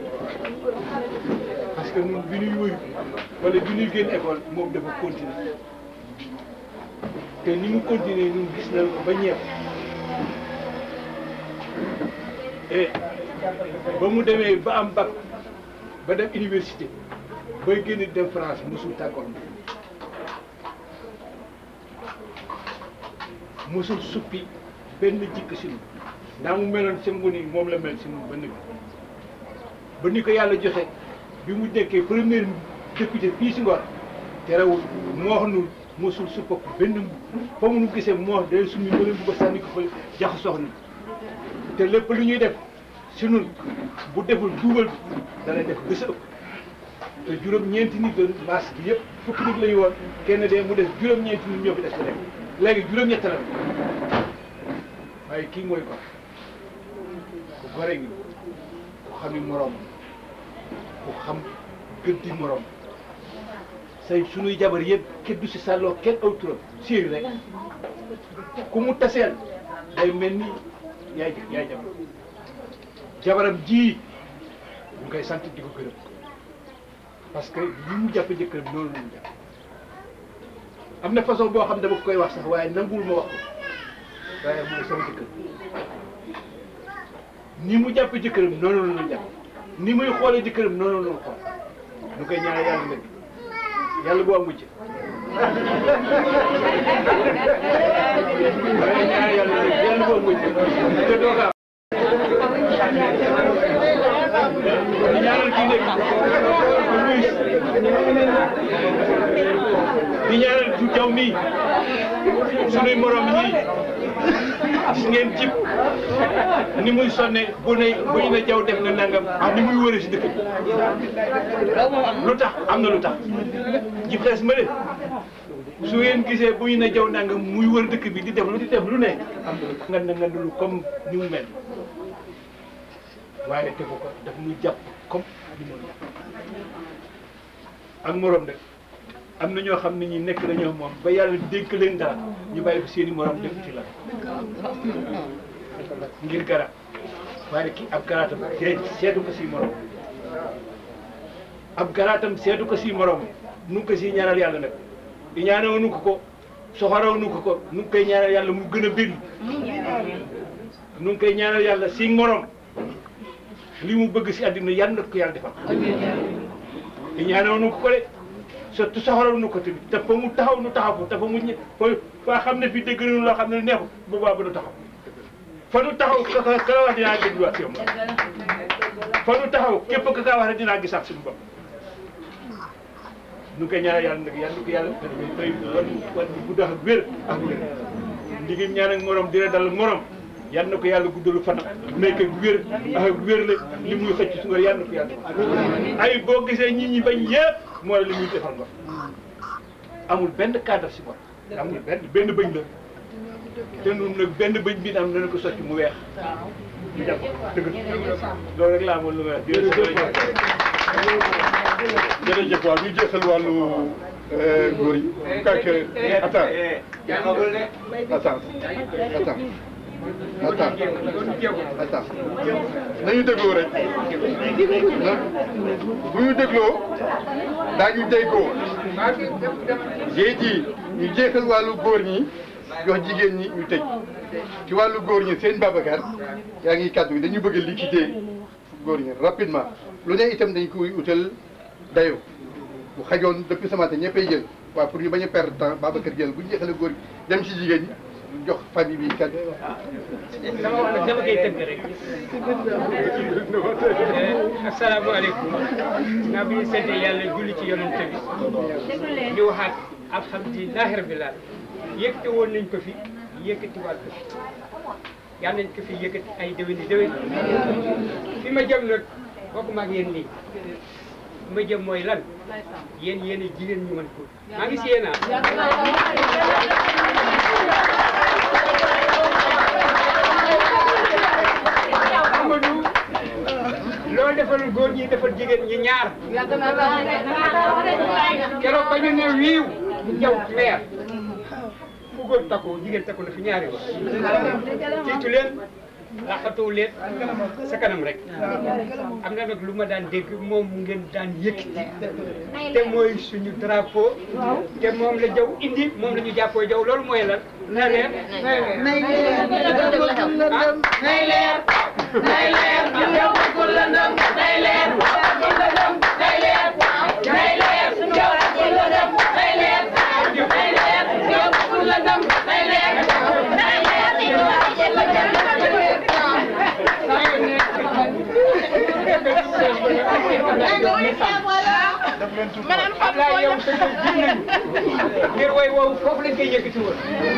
parce que ñun bi ñuy wëy wala bi ñuy génn école moom dafa continuer te ni mu continuer ñun gis nañ ko ba ñeew et ba mu demee ba am bac ba dem université bay génn dem France mosul tàggoon mosul suppi benn jikk si nu ndaa mu meloon si mu ni moom la mel si nu ba nëg ba ni ko yàlla joxe bi mu nekkee premier député fii si Ngor terewul mu wax nu mosul suppa benn fa mu nu gisee mu wax day summi mbële bu ko sànni ko fa jax soxna te lépp lu ñuy def si nun bu deful duubal bi dana def bés ëpp te juróom-ñeenti nit doon maas bi yëpp fukki nit la ñu woon kenn dee mu def juróom-ñeenti nit ñoo fi des ba léegi léegi juróom-ñett la waaye kii mooy ko ku gore ngi ku xam ni moroom ku xam gëddi moroom say sunuy jabar yëpp kenn du si sàlloo kenn aw turam séeri rek ku mu taseel day mel ni yaay yaay jabar jabaram ji ñu koy sant di ko gërëm parce que li mu jàppe jëkkëram noonu la ñu jàpp am na façon boo xam ne dama koy wax sax waaye nanguwul ma wax ko waaye mooy sama jëkkër ni mu jàppe jëkkëram noonu la ñu jàpp ni muy xoolee jëkkëram noonu la ñu xool ñu koy ñaanal yàlla nag yàlla bu am mujj waaye ñaanal yàlla nag yàlla bu am mujj te doo ko am ñaanal kii nekk di ñaanal du jaw mii sunuy morom ñii gis ngeen jib ni muy sonne bu ne bu ñu ne jaw def na nangam ak ni muy wëre si dëkk bi lu tax am na lu tax jib xees ma de su ngeen gisee bu ñu ne jaw nangam muy wër dëkk bi di def lu di def lu ne am na nga nga lu comme ni mu mel waaye defu ko daf ñu jàpp comme ni mu ak morom de am na ñoo xam ne ñi nekk nañoo moom ba yàlla dénk leen dara ñu bàyyi ko seen i morom def ci la ngir garab waaye kii ab garaatam seetu ko si morom ab garaatam seetu ko si morom nu ngi ko si ñaanal yàlla nag di ñaanal nu ko ko soxoraw nu ko ko nu ngi koy ñaanal yàlla mu gën a bëri nu ngi koy ñaanal yàlla si morom li mu bëgg si àddina yàlla na ko yàlla defal di ñaanal nu ko ko de surtout soxoraw nu ko tamit te fa mu taxaw nu taxaw ko te fa mu ñë fa fa xam ne fii dégg nañu loo xam ne neexul boobaa ba nu taxaw fa nu taxaw ka ka ka wax dinaa dégg wax si yow fa nu taxaw képp ka kaa wax rek dinaa gisaat suñu bopp nu ngi koy ñaanal yàlla nag yàlla ko yàlla fay wan wan bu dox ak wér ak wér ndigim ñaan ak morom dina dal morom yal na ko yàlla guddalu fanam may ko wér ak wér la li muy xëcc su nga yal na ko yàlla ay boo gisee nit ñi bañ yëpp mooy li muy defal nga amul benn cadre si moom amul benn benn bëñ la te nun nag benn bëñ bi am dana ko sotti mu weex ñu jàpp dëgg loolu rek laa amoon lu may wax jërëjëf waaw ñu jeexal wàllu góor yi. kàkk attends attends attends attends attends nañu dégloo rek bu ñu dégloo daañu déggoo géej gi ñu jeexal wàllu góor ñi jox jigéen ñi ñu tëj ci wàllu góor ñi seen Babacar yaa ngi kàddu gi dañu bëgg a liquider góor ñi rapidement lu ne itam dañ koy utal dayo bu xajoon depuis ce matin ñëppay jël waaw pour ñu bañ a perdre temps Babacar jël bu ñu jeexalee góor gi dem ci jigéen ñi jox famille bi kàddu dama wax nag dama koy tënk rek asalaamaaleykum naa bi ñu sant yàlla julli ci yonent bi ñu waxaat alhamdulilahi rabbil alamin yëkkati woon nañ ko fi yëkkatiwaat ko fi yal nañ ko fi yëkkati ay déwéni déwén fi ma jëm nag bokkuma ak yéen nii fi ma jëm mooy lan yéen yéen a jigéen ñu mën ko maa ngi si yéen Amadou loo defal góor ñi defal jigéen ñi ñaar keroog ba ñu ne wiiw jaw meer fu góor takku jigéen takku na fi ñaari wa tiitu leen laqatoo leen sa kanam rek am na nag lu ma daan dégg moom ngeen daan yëkkati te mooy suñu drapeau te moom la jaw indi moom la ñu jàppoo jaw loolu mooy lan na leer nay leer nay leer nay leer yow bëggul lëndëm nay leer bëggul lëndëm nay leer nay leer yow bëggul lëndëm nay leer nay leer yow bëggul lëndëm nay leer nay leer yow bëggul Ablaye yow sa jëm nañu ngir way woowu foofu lañ koy yëkkati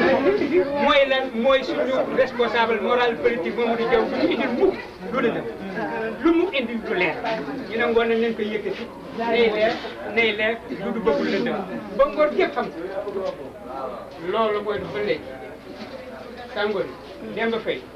woon mooy lan mooy suñu responsable moral politique Mamadou Diaw bu ñu indil mukk lu la def indi lu leer ñu ne ngoon nañ leen koy yëkkati nay leer nay leer du du bëggul lëndëm ba ngoor yëpp xam ko loolu mooy du ba léegi tàngoor yi dem ba fay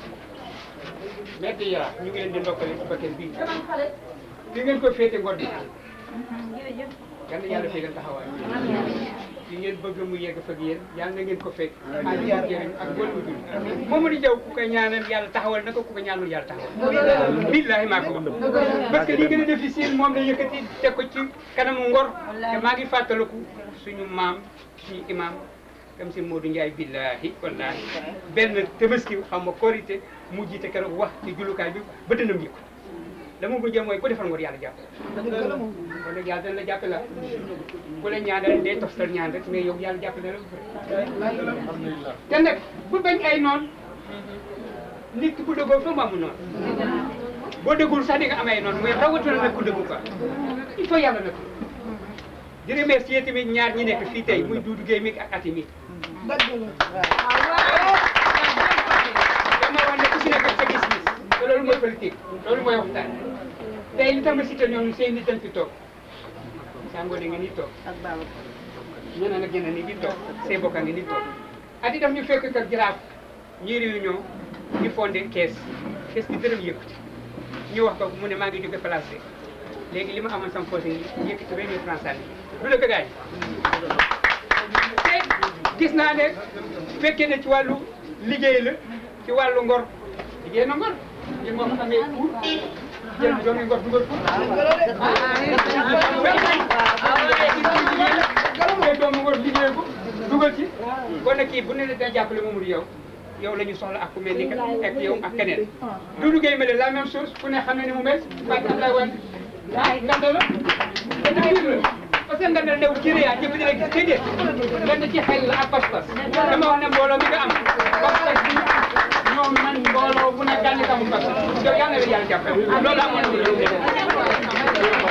metti yara ñu ngi leen di ndokkale ci bakkan bii fi ngeen ko féete ngor bi yal na yàlla féegal taxawaay fi ngeen bëgg mu yegg fa ak yéen yal na ngeen ko fekk ak jëriñ ak bon mu dul Mamadou Diaw ku ko ñaanal yàlla taxawal na ko ku ko ñaanul yàlla taxawal billahi maa ko wax parce que li gën a difficile moom la yëkkati teg ko ci kanamu ngor te maa ngi fàttaliku suñu maam suñu imam comme si Modou Ndiaye billahi wallahi benn tabaski xam nga korité mu jiite keroog wax ci jullukaay bi ba dënam yëg la mu mujjee mooy ku defal ngor yàlla jàpp kon nag yàlla dana la jàppe la ku la ñaanal day toftal ñaan rek mais yow yàlla jàpp na la te nag bu bañ ay noon nit ki bu dëggoo fa mu amul noonu boo dëggul sax di nga am ay noonu mooy rawatina nag ku dëggu quoi il faut yàlla nag di remercier tamit ñaar ñi nekk fii tey muy Doudou Guèye mi ak Ati mi dama wax ne ku si nekk sa gis-gis te loolu mooy politique loolu mooy waxtaan tey li tax ma cité ñoom seen nit dañ fi toog sàngoo ne nga ni toog ñeneen ak ñeneen ñi di toog seen bokka ngi ni toog Ati daf ñu fekk ak jaraaf ñi réunion ñu fondé kees kees bi dërëm yëkkati ñu wax ko mu ne maa ngi jóge placé léegi li ma amoon sama poche yi yëkkati vingt mille francs sànni du la ko gaañ te gis naa ne fekkee ne ci wàllu liggéey la ci wàllu ngor liggéey na ngor li moo ko amee pour jël doomi ngor dugal pour jël doomu ngor liggéey ko dugal ci kon nag kii bu ne da jàppale Mamadou yow yow la ñu soxla ak ku mel ni que ak yow ak keneen Doudou Guèye mel la même chose ku ne xam ne ni mu mel Fatou Abdoulaye Wade ah nganda la te dëgg la parce que nganda new ci réa jëf di rek déedéet nganda ci xel la ak pas-pas dama wax ne mbooloo mi nga am pas-pas bi ñoom man mbooloo bu ne gànni kamu pas yow yàlla na la yàlla jàppale loolu amoon na lu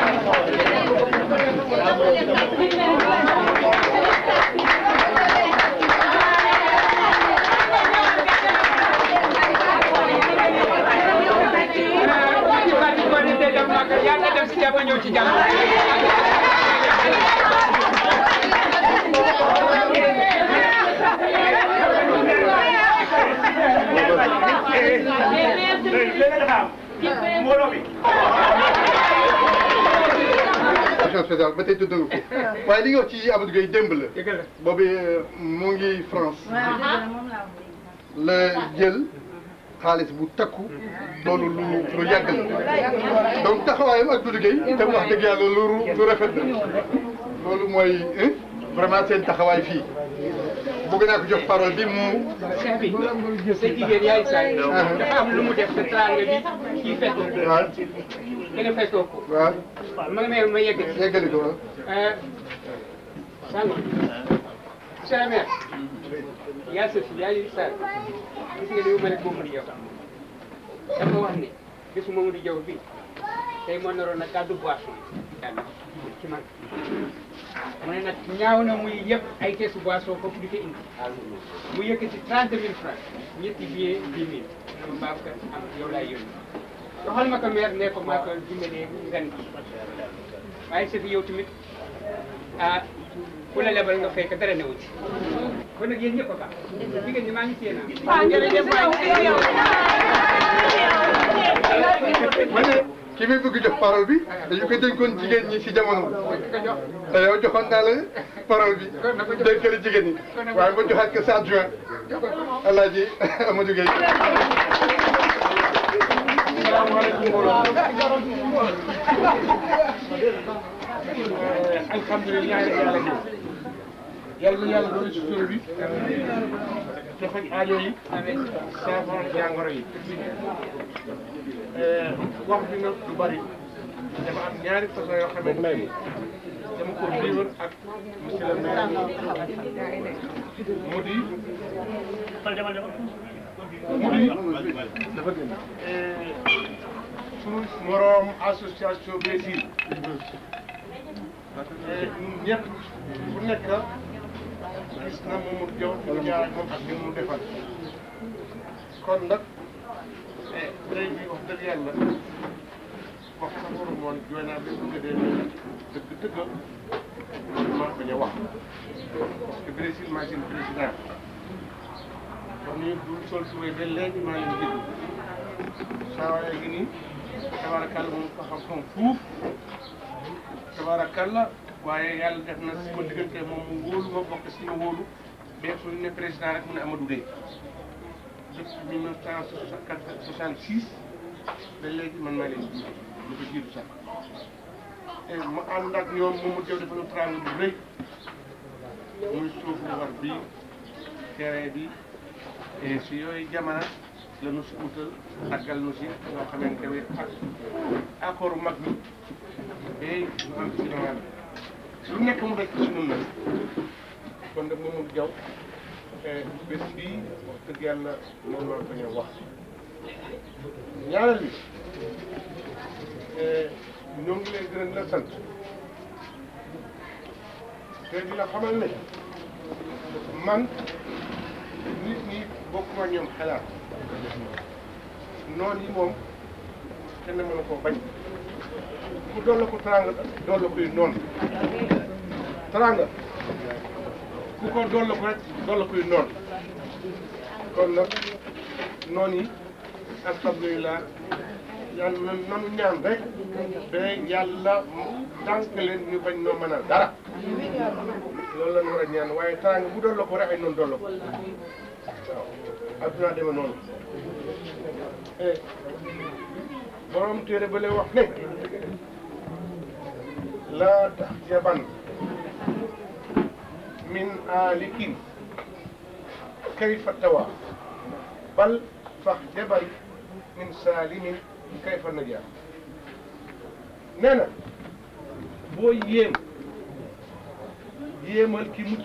yàlla dem si jàmm ñëw ci jàmm mbooloo bi commission spéciale ba tey tudd nga ko waaye li nga wax ci Amadou Gueye démb la boobu mu ngi France la jël xaalis bu takku loolu lu lu yàgg la donc taxawaayam ak Doudou Gueye te wax dëgg yàlla lu lu rafet la loolu mooy vraiment seen taxawaay fii bëgg naa ko jox parole bi mu. cheikh bi sa jigéen yaay saay dafa am lu mu def sa teraanga bi kii fekk waaw da nga fekkoo ko waaw ma ma ma yegg yeggali ko waaw sango monsieur le maire yaa sa fi yaay saay gis nga ni mu mel ak Mamadou Diaw dafa wax ne bisu Mamadou Diaw bi tey moo naroon na kàddu boisson ci man mu ne nag ñaaw na muy yëpp ay keesu boisson foofu di ko indi mu yëkkati trente mille francs ñetti billet dix mille dama Babacar am yow laay yónni doxal ma ko maire ne ko maa ko dimbalee ren bi waaye sa fi yow tamit ah ku la lebal nga fay ko dara newu ci kon nag yéen ñëpp a baax jigéen ñi maa ngi séen waaw jërëjëf waay ki muy bëgg jox parole bi dañu ko dénkoon jigéen ñi si jamono te yow joxoon naa la parole bi dénkale jigéen ñi waaye ma joxaat ko sa adjoint Alaaji Amadou Gueye alhamdulilah yàlla gi yàlla na yàlla doon sutura bi te faj aajo yi saafara jàngoro yi wax bi nag du bari dafa am ñaari façon yoo xamante ni dama ko vivre ak monsieur le maire mu di mu di sunu moroom association Brésil ñun ñëpp ku nekk gis na Mamadou Diaw fi mu jaar ak moom ak li mu defal kon nag tey bi wax dëgg yàlla moom jooy naa ba bëgg dee dëgg dëgg ma bañ a wax parce que Brésil maa seen président kon ñu du sol suwee ba léegi maa ngi déglu saa waaye gi nii tabaarakàlla moom ko xam-xam fuuf tabaarakàlla waaye yàlla def na si ma diggante moom mu wóolu ma bokk si ma wóolu mais suñu ne président rek mu ne Amadou Dey depuis mille neuf cent soixante six ba léegi man maa leen jiitu lu ko jiitu sax et ma ànd ak ñoom moom mu jëw dafa nu trang bu rëy muy suuf bu war bii terrain bi et si yooyu jamono la nu si utal àggal nu si loo xamante ne ak accord mag bi et man si ñoom lu nekk mu rekk si ñun nag kon nag moom jaw bés bii wax dëgg yàlla moom la ko ñëw wax ñaareel bi ñoo ngi lay gërëm la sant te di la xamal ne man nit ñi bokkuma ñoom xalaat noon yi moom kenn mënu koo bañ ku doon la ko teraanga doon la koy noon teraanga ku ko doon la ko rek doon la koy noon kon nag noon yi alhamdulilah yàlla na nanu ñaan rek ba yàlla tànk leen ñu bañ noo mën a dara loolu la ñu war a ñaan waaye teraanga bu doon la ko rek ay noonu doon la ko waaw adduna deme noonu borom téere ba lay wax ne laa tax jaban min aalikin kayfa tawa bal fax jaban min saalimin kayfa najaa nee na boo yéem yéemal ki mucc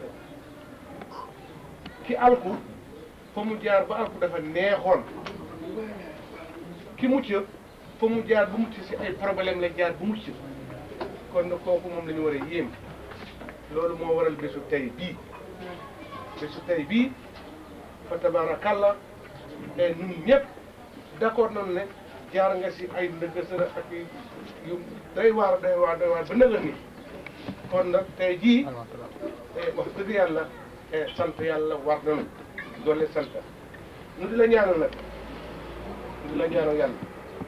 ki alku fa mu jaar ba alku dafa neexoon ki mucc fa mu jaar bu mucc si ay problème la jaar bu mucc kon nag kooku moom la ñu war a yéem loolu moo waral bésu tey bii bésu tey bii fa tabaarakàlla te ñun ñëpp d'accord nañu ne jaar nga si ay ndëgg sër ak yu doy waar doy waar doy waar ba nëgër ni kon nag tey jii wax dëgg yàlla sant yàlla war nañu doole sant nu di la ñaanal nag nu di la ñaanal yàlla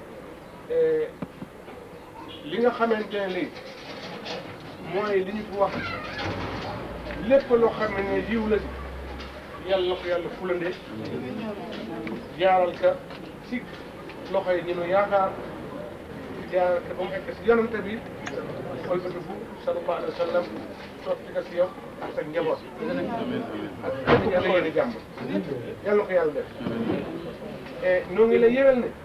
li nga xamante ne lii mooy li ñu fi wax lépp loo xam ne yiw la yàlla na ko yàlla fulande jaaral ka si loxo yi ñu nu yaakaar jaaral ka ba mu egg si yonante bi olbati bu sallallahu alayhi wa sallam sotti ka si yow ak sa njaboot ak képp yàlla yéene jàmm yàlla na ko yàlla def et noo ngi lay yëgal ne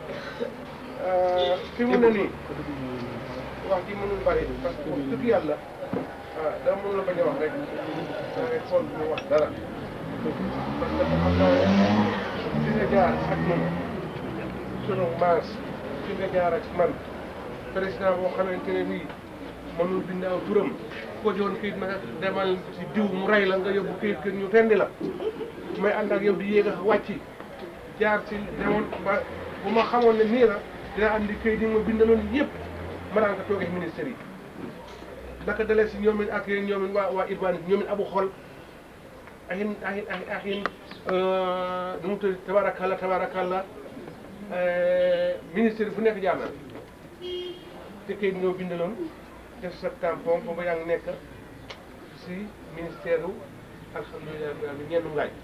fi mu ne nii wax ji mënul bari parce que wax dëgg yàlla ah dama mën la bañ a wax rek da ngay xool bu mu wax dara parce que xam naa fi nga jaar ak man sunu maas fi nga jaar ak man président boo xamante ne bii mënul bind aw turam ko joon kayit nag demal si diw mu rey la nga yóbbu kayit kër ñu tendi la may ànd ak yow di yéeg a wàcci jaar si demoon ba bu ma xamoon ne nii la dina andi kayit yi ma bindaloon yëpp ma daan ko toogee ministère yi naka dalee si ñoomin ak yéen ñoomin waa waa Irban ñoomin abu xol ahin ahin ahin ahin nu mu tudd tabarakallah tabarakallah ministère fu nekk jaar na te kayit ñoo bindaloon def sa tampon booba yaa ngi nekk si ministère u alhamdulilah bi ñenn ngaaj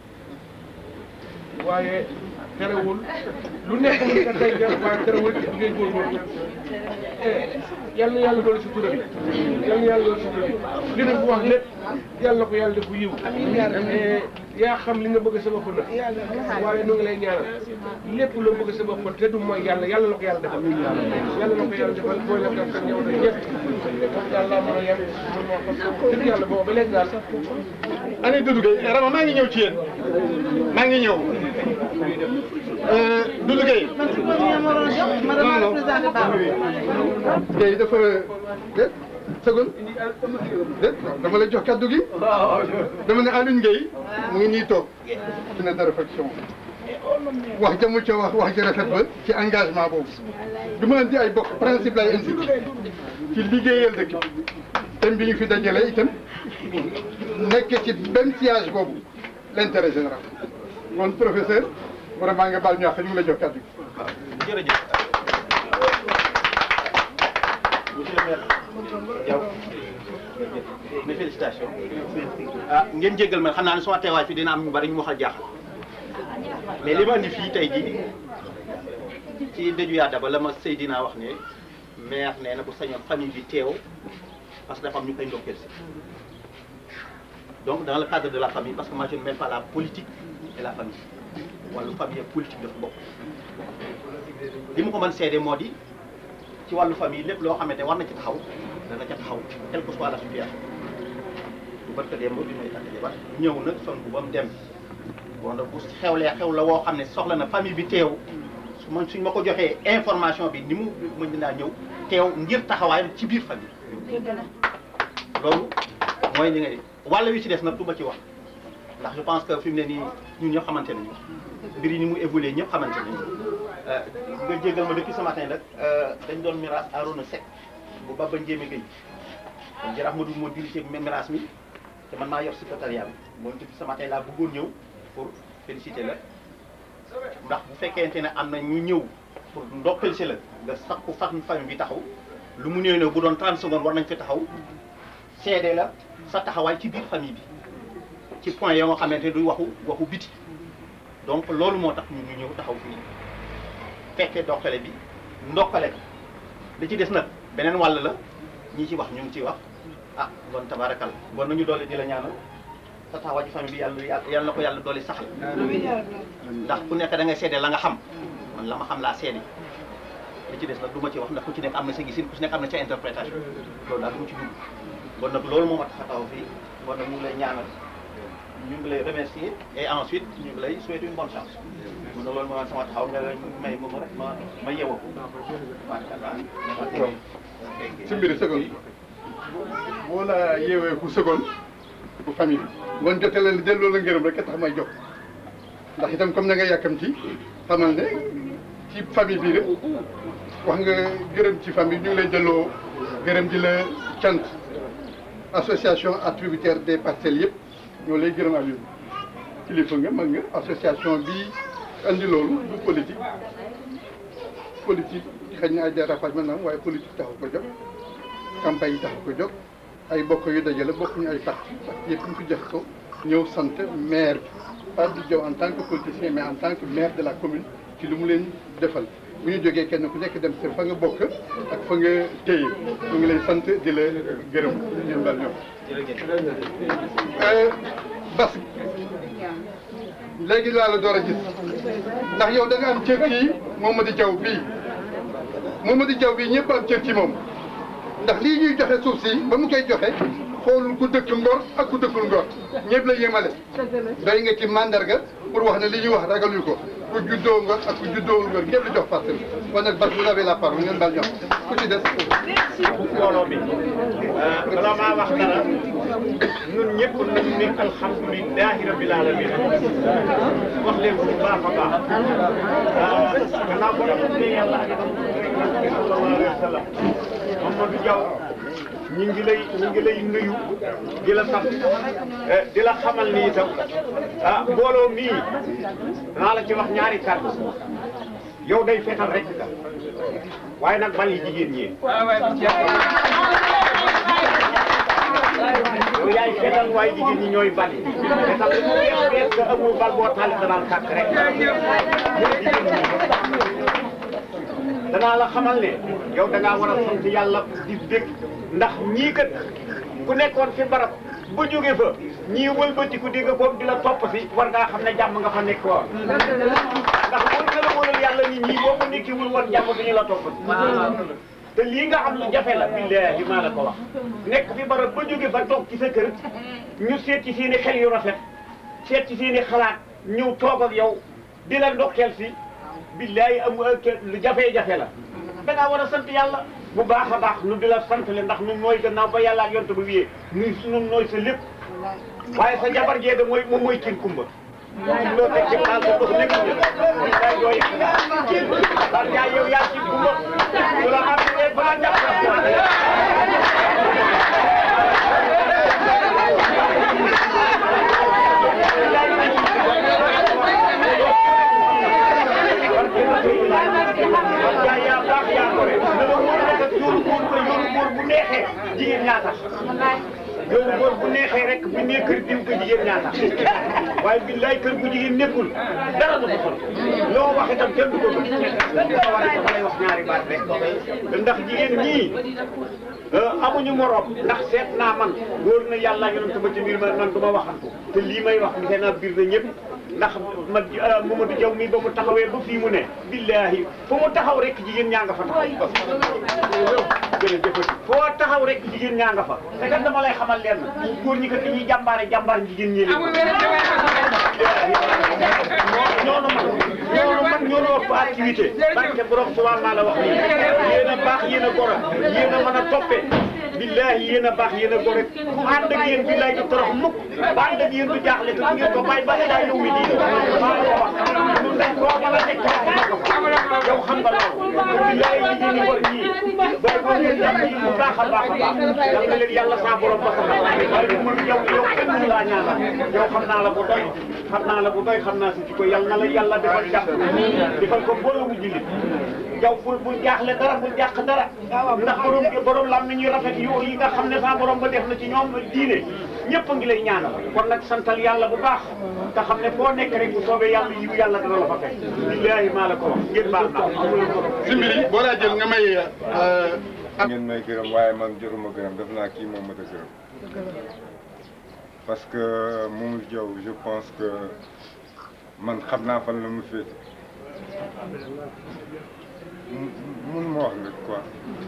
waaye terewul lu nekk mu ka tey jàpp waaye terewul ngay góorgóorlu yal na yàlla doon si tura bi yal na yàlla doon si tura bi li na bu wax lépp yàlla na ko yàlla def bu yiw yaa xam li nga bëgg sa bopp nag waaye nu ngi lay ñaanal lépp loo bëgg sa bopp te du mooy yàlla yàlla na ko yàlla defal yàlla na ko yàlla defal boo lekk ak sa ñëw na ñëpp yàlla mën a yem mën moo xam dëgg yàlla boobu ba léegi daal année Doudou Gueye Rama maa ngi ñëw ci yéen maa ngi ñëw Doudou Gueye Gueye dafa déet seconde déet dama lay jox kaddu gi dama ne Alioune Gueye mu ngi nii toog ci ne dara faction wax jamu ca wax wax ji rafet ba ci engagement boobu du ma indi ay bokk principe lay indi ci liggéeyal dëkk bi thème bi ñu fi dajale itam nekk ci benn siège boobu l'intérêt général kon professeur vraiment nga baal ñu wax ñu ngi la jox kàddu gi jërëjëf monsieur le maire Diaw mes félicitations ah ngeen jéggal ma xam naa ne sama teewaay fi dina am ñu bari ñu wax a jaaxal mais li ma indi fii tey jii ci dëju yaa daba la ma Seydina wax ne maire nee na bu sañoon famille bi teew parce que dafa am ñu koy ndokkeel si donc dans le cadre de la famille parce que moi je ne mêle pas la politique et la famille wàllu famille ak politique dafa bokk li ma ko mën seede moo di ci wàllu famille lépp loo xamante war na ci taxaw dana ca taxaw quelle que soit la situation bu barka démb bi may takk jabar ñëw nag son bu ba mu dem bon nag bu xewlee xew la woo xam ne soxla na famille bi teew su ma suñ ma ko joxee information bi ni mu mën naa ñëw teew ngir taxawaayam ci biir famille loolu mooy li nga wàll wi ci des nag du ma ci wax ndax je pense que fi mu ne nii ñun ñëpp xamante nañu mbir yi ni mu évolué ñëpp xamante nañu nga jégal ma depuis ce matin nag dañ doon miraas Arouna Seck bu Baba Ndiémé Gueye kon jërëjëf Madou moo dirigé miraas mi te man maa yor secrétariat bi moom depuis ce matin laa bëggoon ñëw pour féliciter la ndax bu fekkente ne am na ñu ñëw pour ndokkeel si la nga sakku fam famille bi taxaw lu mu néew ne bu doon 30 secondes war nañ fi taxaw seede la sa taxawaay ci biir famille bi ci point yoo nga xamante ne du waxu waxu biti donc loolu moo tax ñu ñu ñëw taxaw fii fekkee ndokkale bi ndokkale bi li ci des nag beneen wàll la ñi ci wax ñu ngi ciy wax ah bon tabarakal bon nañu doole di la ñaanal sa taxawaay ci famille bi yàlla yàlla na ko yàlla doole saxal ndax ku nekk da ngay seede la nga xam man la ma xam laa seede li ci des nag du ma ci wax ndax ku ci nekk am na sa gisin ku ci nekk am na sa interprétation loolu daal du ma ci dugg bon nag loolu moo ma tax a taxaw fii bon nag ñu ngi lay ñaanal ñu ngi lay remercier et ensuite ñu ngi lay souhaiter une bonne chance mun na loolu moo sama taxaw nga may moom rek ma ma yeewoo ko si mbiri seconde boo la yeewee ku seconde bu famille bi ngoon jotee leen delloo la ngërëm rek a tax may jox ndax itam comme na nga yàkkamti xamal ne ci famille bii rek wax nga gërëm ci famille ñu ngi lay delloo gërëm di la cant association attributaire des parcelles yëpp ñoo lay gërëm ak yow kilifa nga mag nga association bi andi loolu du politique politique xëy na ay dérapage mën na am waaye politique taxu ko jóg campagne yi taxu ko jóg ay bokk yu dajale bokkuñu ay parti parti yëpp ñu fi jox ko ñëw sant maire bi pas du Diaw en tant que politicien mais en tant que maire de la commune ci lu mu leen defal bu ñu jógee kenn ku nekk dem sa fa nga bokk ak fa nga téye ñu ngi lay sant di la gërëm ñun daal ñoom. Bas léegi laa la door a gis ndax yow da nga am cër ci Momadou Diaw bii Momadou Diaw bii ñëpp am cër ci moom ndax lii ñuy joxe suuf si ba mu koy joxe xoolul ku dëkk Ngor ak ku dëkkul Ngor ñëpp la yemale doy nga ci mandarga pour wax ne li ñuy wax ragaluñu ko ku juddoo Ngor ak ku juddoo Ngor ñëpp la jox parcelle kon nag Bas vous avez la parole ngeen baal ñoom ku ci des. mbooloo bi bala maa wax dara ñun ñëpp nañu ne alhamdulilahi rabbil alamin wax leen bu baax a baax gannaaw ba nga ne yàlla ak sallallahu alayhi wa sallam Mamadou Diaw ñi ngi lay ñi ngi lay nuyu di la sant di la xamal ni itam ah mbooloo mii naa la ci wax ñaari kàddu yow day fetal rek ka waaye nag bal yi jigéen ñi yow yaay fetal waaye jigéen ñi ñooy bal yi fetal lu mu wees wees nga amul bal boo taal danaan kàkk rek danaa la xamal ne yow da ngaa war a sant yàlla di bég ndax ñii kat ku nekkoon fi barab ba jóge fa ñii wëlbatiku di nga boobu di la topp si war ngaa xam ne jàmm nga fa nekk woon ndax wóor na la wóoral yàlla nit ñi boo ko nekkiwul woon jàmm bi ñu la topp si te lii nga xam lu jafe la billaahi maa la ko wax nekk fi barab ba jóge fa toog ci sa kër ñu seet ci seeni xel yu rafet seet ci seeni xalaat ñëw toog ak yow di la ndokkeel si billaahi am lu jafe-jafe la da ngaa war a sant yàlla bu baax a baax nu di la sant le ndax nun nooy gannaaw ba yàlla ak yonte ba wiyee nun nun nooy sa lépp waaye sa jabar jeega mooy moom mooy kin kumba loo teg ci xaal sa ndox nekk jël day doo yëg parce que yow yaa ci gumba bu la am ba la jàpp yaa yaa baax yaa gore na la wóor ne que yoonu góor ba yoonu góor bu neexee jigéen ñaa tax yoonu góor bu neexee rek bu nee kër diw ko jigéen ñaa tax waaye billaay kër bu jigéen nekkul dara du ko sol loo wax itam kenn du ko gëm dafa war a dafa lay wax ñaari baat rek ndax jigéen ñii amuñu morom ndax seet naa man wóor na yàlla yonent ma ci biir ma man du ma waxantu te lii may wax gisee naa biir na ñëpp ndax ma Mamadou Diaw mi ba mu taxawee ba fii mu ne billahi fu mu taxaw rek jigéen ñaa nga fa taxaw jërëjëfati foo taxaw rek jigéen ñaa nga fa te kat dama lay xamal leen góor ñi kat dañuy jàmbaare jàmbaar jigéen ñi leen ñoonu man ñoonu man ñoonu ëpp activité barke borom subaa maa la wax nii yéen a baax yéen a goro yéen a mën a toppee billahi yéen a baax yéen a gore ku ànd ak yéen billahi du torox mukk ba ànd ak yéen du jaaxle te du ngeen ko bàyyi ba ilaa yow mi diine maa la ko wax ñun dañ koo mën a nekk yow xam nga loolu billahi jigéen ñi war ñii booy ko ngeen jàpp yi bu baax a baax a baax yal na leen yàlla saa borom ba sax waaye du mën yow yow kenn mënu laa ñaanal yow xam naa la bu doy xam naa la bu doy xam naa si ci ko yal na la yàlla defal jàpp defal ko boolemu jullit yow bul bul jaaxle dara bul jàq dara ndax borom borom lam ni ñuy rafet yu yi nga xam ne sa borom ba def na ci ñoom diine ñëpp a ngi lay ñaanal kon nag santal yàlla bu baax te xam ne foo nekk rek bu soobee yàlla yiw yàlla dana la fa fekk billaahi maa la ko wax ngeen baal naa si mbir yi boo laa jël nga may ngeen may gërëm waaye man jëruma gërëm def naa kii moom ma ta gërëm parce que Mamadou Diaw je pense que man xam naa fan la mu féete mun ma wax nag quoi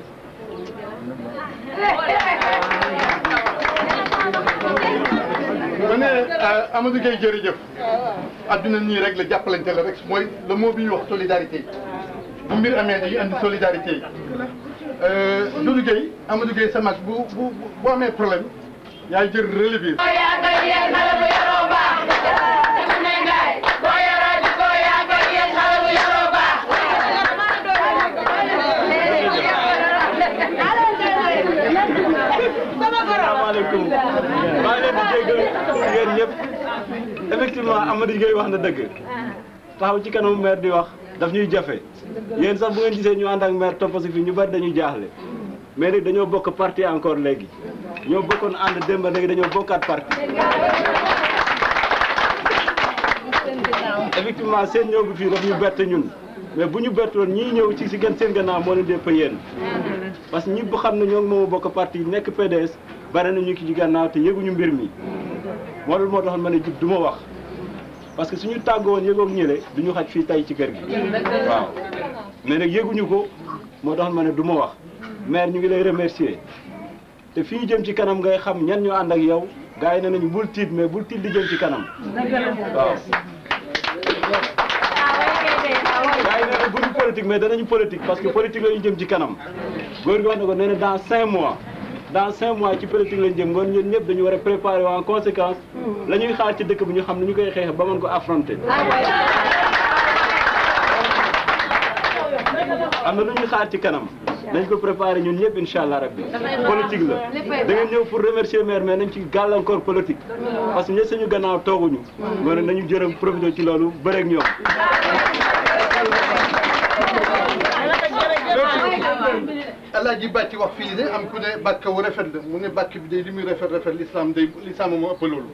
ma ne Amadou Gueye jërëjëf adduna nii rek la jàppalante la rek mooy le mot bi ñuy wax solidarité bu mbir amee dañuy andi solidarité yi Doudou Gueye Amadou Gueye sa mag bu bu bu amee problème yaay jël relais bi salaamaaleykum maa ngi leen di jéggal yéen ñëpp effectivement Amadou Gueye wax na dëgg taxaw ci kanamu maire di wax daf ñuy jafe yéen sax bu ngeen gisee ñu ànd ak maire topp si fii ñu bari dañuy jaaxle mais nag dañoo bokk parti encore léegi ñoo bokkoon ànd démb léegi dañoo bokkaat parti effectivement seen ñëw bi fii daf ñu bett ñun mais bu ñu bettoon ñii ñëw ci si gën seen gannaaw moo leen dépp yéen parce que ñi bu xam ne ñoo ngi moom bokk parti nekk PDS bari na ñu ki ci gannaaw te yëguñu mbir mi moo loolu moo taxoon ma ne jub du ma wax parce que suñu tàggoo woon yëgoog ñële du ñu xaj fii tay ci kër gi waaw mais nag yëguñu ko moo taxoon ma ne du ma wax maire ñu ngi lay remercier te fii jëm ci kanam ngay xam ñan ñoo ànd ak yow gars yi ne nañu bul tiit mais bul tiit di jëm ci kanam waaw gars yi ne na buñu politique mais danañu politique parce que politique la ñu jëm ci kanam góor gi wax na ko nee na dans cinq mois dans cinq mois ci politique lañ jëm ngoon ñun ñëpp dañu war a préparer en conséquence la ñuy xaar ci dëkk bi ñu xam ne ñu koy xeex ba mën ko affronter am na lu ñuy xaar ci kanam nañ ko préparer ñun ñëpp incha allah rabbi politique la da ngeen ñëw pour remercier maire mais nañ ci gàllankoor politique parce que ñe suñu gannaaw tooguñu ngoon nañu jërëm profité ci loolu bëreeg ñoom Alaaji Bàcci wax fii de am ku ne bàkk wu rafet la mu ne bàkk bi day li muy rafet rafet l'islam day l'islam moo ëpp loolu.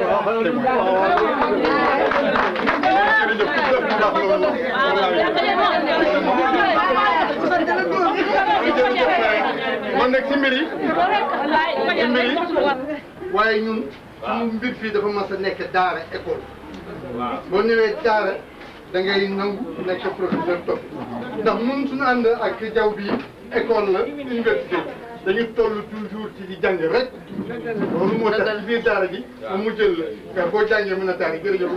man nag si mbir yi si mbir yi waaye ñun suñu mbir fii dafa mas a nekk daara école boo ñëwee daara da ngay nangu nekk professeur topp ndax ñun suñu ànd ak jaww bi école la université dañu toll toujours ci di jàng rek loolu moo tax ci biir daara ji mu jël la boo jàngee mën a taari jërëjëf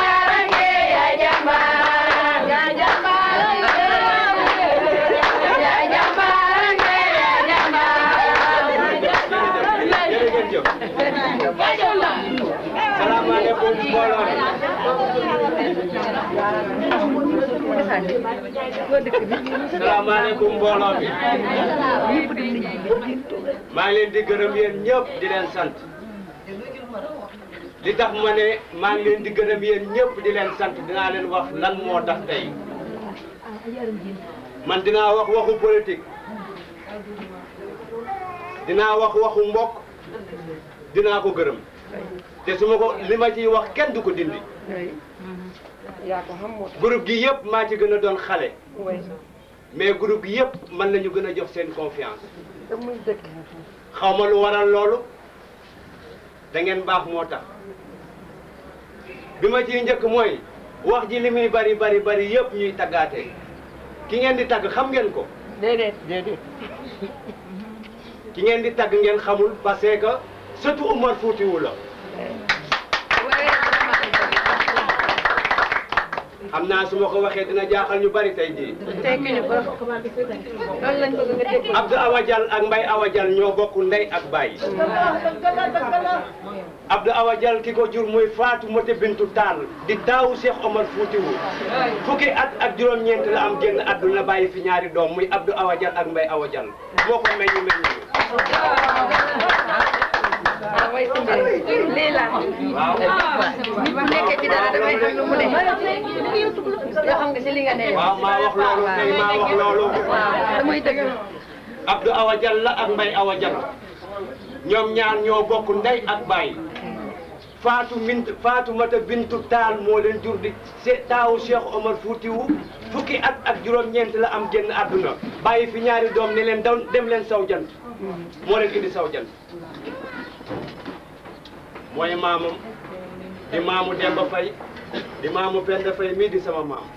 Yeah. salaamaaleykum mbooloo mi salaamaaleykum mbooloo mi maa ngi leen di gërëm yéen ñëpp di leen sant li tax ma ne maa ngi leen di gërëm yéen ñëpp di leen sant dinaa leen wax lan moo tax tey man dinaa wax waxu politique dinaa wax waxu mbokk dinaa ko gërëm te su ma ko li ma ciy wax kenn du ko dindi yaa ko xam moo tax. groupe gi yëpp maa ci gën a doon xale way mais groupe gi yëpp mën nañu gën a jox seen confiance te muy dëkk. xaw ma lu waral loolu da ngeen baax moo tax bi ma ciy njëkk mooy wax ji li muy bari bari bari yëpp ñuy taggaate ki ngeen di tagg xam ngeen ko déedéet déedéet. ki ngeen di tagg ngeen xamul parce que surtout Umar Fuutiwu la xam naa su ma ko waxee dina jaaxal ñu bari tey jii tekki ñu ko loolu lañ bëgg nga dégg. Abdou Awa Dial ak Mbaye Awa Dial ñoo bokk ndey ak baay Abdou Awa Dial ki ko jur muy Fatou Moté Bintu Tall di taawu Cheikh Omar Foutiou fukki at ak juróom-ñeent la am génn àdduna bàyyi fi ñaari doom muy Abdou Awa Dial ak Mbaye Awa Dial moo ko meññ meññ ah way si mbir lii la. waaw. nit bu nekkee ci dara dafay xam lu mu ne. yoo xam nga si li nga ne. waaw maa wax loolu tey maa wax loolu waaw damay dëgg. Abdou Awa Dial la ak Mbaye Awa Dial ñoom ñaar ñoo bokk ndey ak baay Fatou Mint Fatou Mata Bintu Taal moo leen jur di se taawu Cheikh Omar Foutiou fukki at ak juróom-ñeent la am génn àdduna bàyyi fi ñaari doom ne leen daw dem leen saw jant moo leen indi saw jant mooy maamam di maamu Demba Faye di maamu Penda Faye mii di sama maam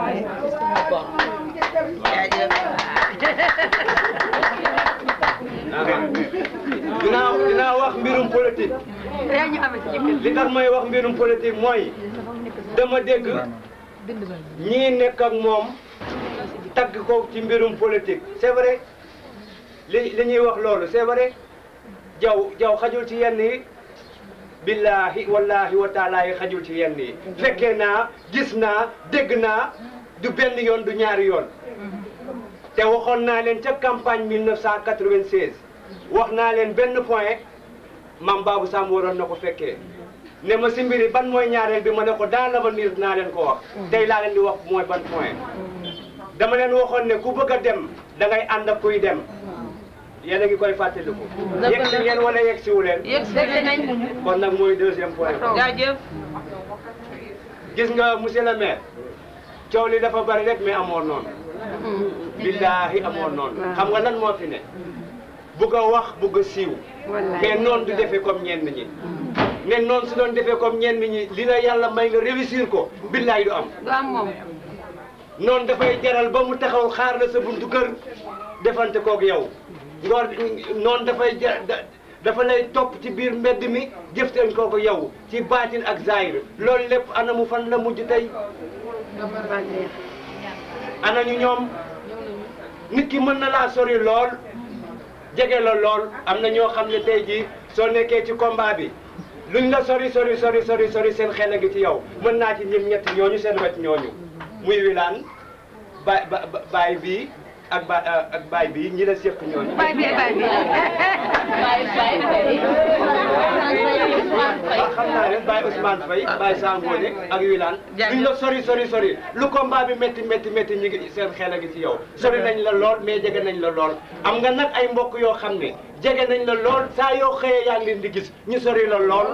dinaa dinaa wax mbirum politique yaa ñu amee ci jëkkër. li tax may wax mbirum politique mooy dama dégg ñii nekk ak moom tagg ko ci mbirum politique c'est vrai li li ñuy wax loolu c'est vrai jaw jaw xajul ci yenn yi billahi wallahi wa taala yi xajul ci yenn yi fekkee naa gis naa dégg naa du benn yoon du ñaari yoon te waxoon naa leen ca campagne 1996 wax naa leen benn point mam Babou Samb waroon na ko fekkee ne ma si mbiri ban mooy ñaareel bi ma ne ko dans l'avenir naa leen ko wax tey laa leen di wax mooy ban point dama leen waxoon ne ku bëgg a dem da ngay ànd ak kuy dem yéen a ngi koy fàttaliku yegg si ngeen wala yegg siwu leen yegg nañ. kon nag mooy deuxième point jaajëf. gis nga monsieur le maire coow li dafa bari rek mais amoon noonu billaahi amoon noonu xam nga lan moo fi ne bugg a wax bugg a siiw mais noonu du defee comme ñenn ñi ne noonu su doon defee comme ñenn ñi li la yàlla may nga réussir ko billaahi du am du am moom. noonu dafay jaral ba mu taxaw xaar la sa buntu kër defante koog yow ngoor noonu dafay ja da- dafa lay topp ci biir mbedd mi jëfteen kooku yow ci baatin ak zaahir loolu lépp ana mu fan la mujj tey ana ñu ñoom nit ki mën na laa sori lool jege la lool am na ñoo xam ne tey jii soo nekkee ci combat bi luñ la sori sori sori sori sori seen xel a ngi ci yow mën naa ci ñim ñett ñooñu seen wet ñooñu muy wilaan ba ba baay bii ak ba ak baay bii ñi la séq ñooñu. Baay bee baay bi. waaw xam naa leen Baye Ousmane Faye Baye Sangone ak Wilane duñ la sori sori sori lu combat bi métti métti métti ñu ngi seen xel a ngi ci yow sori nañ la lool mais jege nañ la lool am nga nag ay mbokk yoo xam ne jege nañ la lool saa yoo xëyee yaa ngi leen di gis ñu sori la lool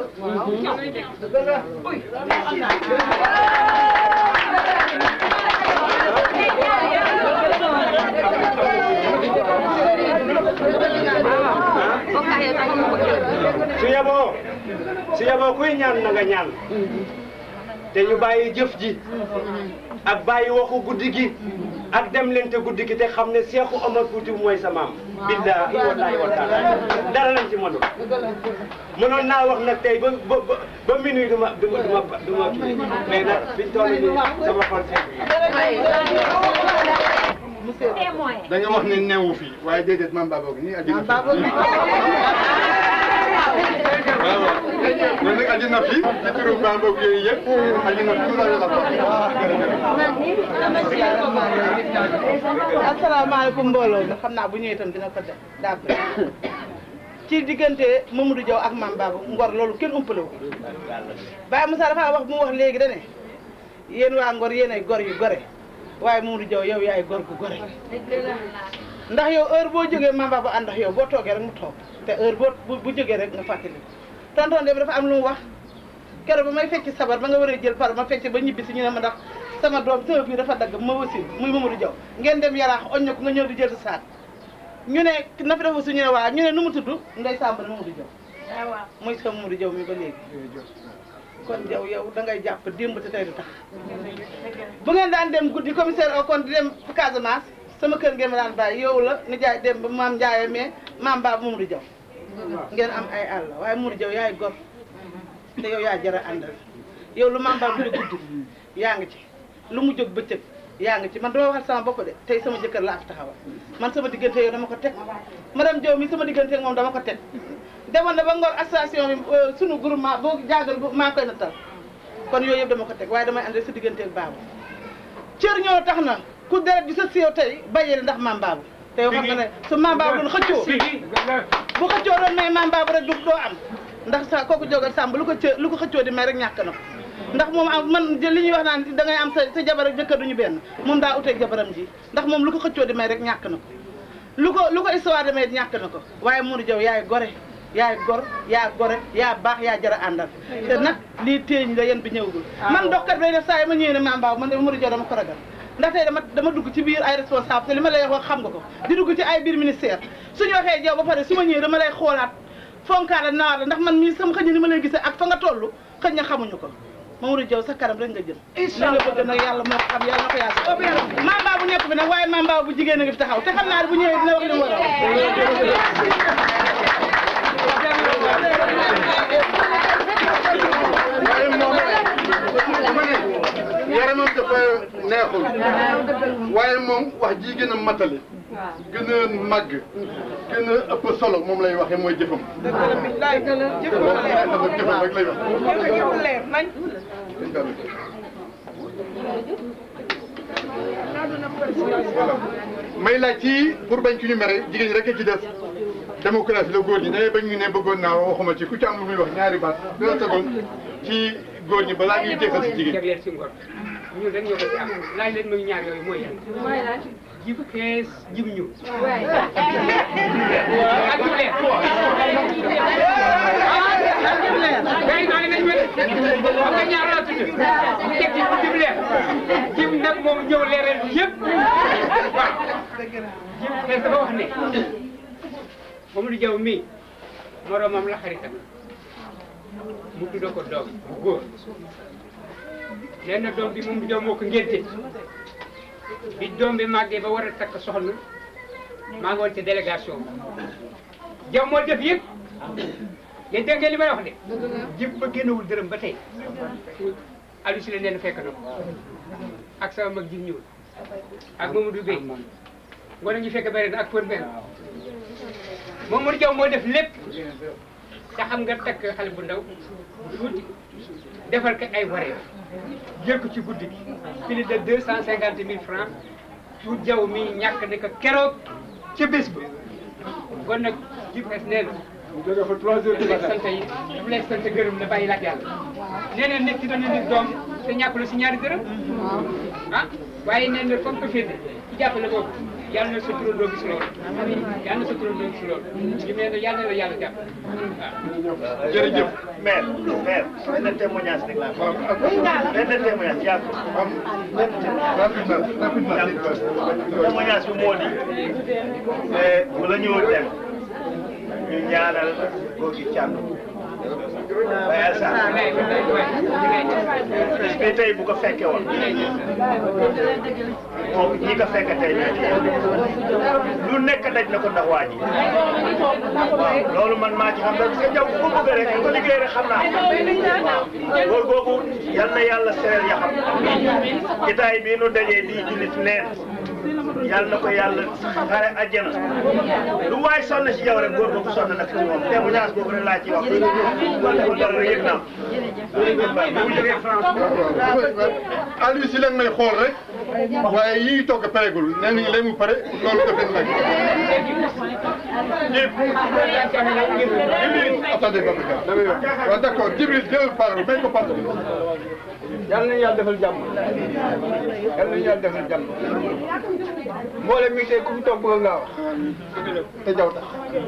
su yeboo su yeboo kuy ñaan na nga ñaan te ñu bàyyi jëf ji ak bàyyi waxu guddi gi ak dem leen te guddi gi te xam ne Seexu Omar Fuuti mooy sa maam billaahi wallaahi wa taala dara lañ ci mënul mënoon naa wax nag tey ba ba ba ba minuit du ma du ma du ma du ma kii mais nag biñ toll nii sama xol da nga wax ne newu fi waaye déedéet maam Baba gi nii ak loolu nag andi na fi ci turu Bamba ak yooyu yëpp andi na fi tout la asalaamaaleykum mbooloo mi xam naa bu ñëwee itam dina ko def d'accord ci diggante Mamadou Diaw ak Mame Babou Ngor loolu kenn umpale wu ko Baye Moussa dafa wax bu mu wax léegi da ne yéen waa Ngor yéen ay gor yu gore waaye Mamadou Diaw yow yaay gor gu gore ndax yow heure boo jógee Mame Babou ànd ak yow boo toogee rek mu toog te heure boo bu bu jógee rek nga fàttali tonton de dafa am lu mu wax keroog ba may fecc sabar ba nga war a jël par ma fecc ba ñibbi si ñu ne ma ndax sama doom sama biir dafa dagg ma wasin muy Mamadou Diaw ngeen dem yaraax oñ na ko nga ñëw di jël sa saak ñu ne na fi dafa su ñu ne waa ñu ne nu mu tudd Ndeye Samba Mamadou Diaw muy sama Mamadou Diaw mi ba léegi kon Diaw yow da ngay jàpp démb te tey du tax bu ngeen daan dem guddi commissaire au compte di dem Casamance sama kër ngeen ma daan bàyyi yow la ni jaay dem ba maam Ndiaye mais maam Babou Mamadou Diaw ngeen am ay àll waaye Mamadou Diaw yaay gor te yow yaa jara àndal yow lu maam Babou jóg guddi yaa ngi ci lu mu jóg bëccëg yaa ngi ci man dama waxal sama bopp de tey sama jëkkër laa fi taxawal man sama diggante yow dama ko teg madame Diaw mi sama diggante ak moom dama ko teg demoon na ba Ngor association bi sunu groupement boo jaagal maa ngi koy nattal kon yooyu yëpp dama ko teg waaye damay ànd sa diggante ak Babou cër ñoo tax na ku deret bi sa si yow tey bàyyee ndax maam Babou te yow xam nga ne su maam Babou doon xëccoo bu xëccoo doon may maam Babou rek du doo am ndax sa kooku jógal sàmb lu ko cë lu ko xëccoo di may rek ñàkk na ko ndax moom am man li ñuy wax naan da ngay am sa sa jabar ak jëkkër duñu benn moom daa uteeg jabaram ji ndax moom lu ko xëccoo di may rek ñàkk na ko lu ko lu ko histoire di may ñàkk na ko waaye Modou Diaw yaay gore yaay gor yaa gore yaa baax yaa jara àndal te nag lii téeñ la yéen bi ñëwagul man doxkat bay def saa yi ma ñëwee ne maam Babou man de Modou Diaw dama ko ragal ndax tey dama dama dugg ci biir ay responsable te li ma lay wax xam nga ko di dugg ci ay biir ministère suñu waxee Diaw ba pare su ma ñëwee dama lay xoolaat fonkaala naar la ndax man mii sama xëñ ni ma lay gisee ak fa nga toll xëñ na xamuñu ko Mamadou Diaw sa kanam rek nga jëm li nga bëgg nag yàlla moo ko xam yàlla na ko yàlla maam Babou nekk bi nag waaye maam Babou bu jigéen a ngi fi taxaw te xam naa ne bu ñëwee dina wax li mu war yaramam dafa neexul waaye moom wax ji gën a matale gën a màgg gën a ëpp solo moom lay waxee mooy jëfam jëfam rek lay wax may laaj ci pour bañ ci ñu mere jigéen ñi rek a ci des démocratie la góor ñi ne bañ ñu ne bëggoon naa waxuma ci ku ci am lu muy wax ñaari baat dina tegoon ci góor ñi balaa ñuy jeexal si jigéen jagleel si ngor ñun rek ñoo ko ci am laaj leen mooy ñaar yooyu mooy yan jib xees jib ñu ak jib leer gay naa nañ ma xam nga ñaar laa tudd ñu teg ci jib leer jib nag moom ñëw leeral yëpp waaw jib xees dafa wax ne Mamadou Diaw mii moromam la xaritam mu tudda ko doom bu góor nee na doom bi Mamadou Diaw moo ko ngénte bi doom bi màggee ba war a takk soxna maa ngi woon ci délégation Diaw moo def yëpp yéen dégg ngeen li may wax de jib ba génnewul dërëm ba tey Aliou si la nee na fekk na ko ak sama mag ji ñëwul ak Mamadou Gueye ngoon ñu fekk bëri na ak Pod Mbène Mamadou Diaw moo def lépp te xam nga takk xale bu ndaw bu tuuti defal ko ay waree jël ko ci guddi gi plus de deux cent cinquante mille francs tout Diaw mi ñàkk ne ko keroog ca bés ba kon nag jib xes nee na jóge fa trois heures du lay matin sant yi daf lay sant gërëm la bàyyi laaj yàlla nee na nit ki dana nit doom te ñàkkul si ñaari dërëm ah waaye nee na comme que féete ci jàppale boobu yàlla na sa turandoo gis loolu yàlla na sa turandoo gis loolu ñu nee na yàlla na la yàlla jàpp waaw jërëjëf maire maire benn témoignage rek laa ko benn témoignage yaa ko am témoignage bi moo di bu la ñëw dem ñu ñaanal góor gi càmm Baye Assane bis bi tey bu ko fekke woon moom ñi ko fekke tey ñoo ci yem lu nekk daj na ko ndax waa ji waaw loolu man maa ci xam rek sa jaw ku bëgg rek ku liggéey rek xam naa góor googu yal na yàlla sereel ya xam jotaay bii nu dajee di jullit neen yal na ko yàlla xare àjjana lu waay sonn ci yow rek góor googu sonn na ci moom témoignage boobu rek laa ci wax wala ko dara yëg naa bu mu jógee France Aliou si leen may xool rek waaye yii togg pareegul nee nañu léegi mu pare loolu daf leen nag. attendez Babacar damay wax waaw d' accord Djibril jëlal parole may ko parole. yal nañu yàlla defal jàmm yal nañu yàlla defal jàmm mboolem mi tey ku fi toog bëgg ngaa wax te jaw tax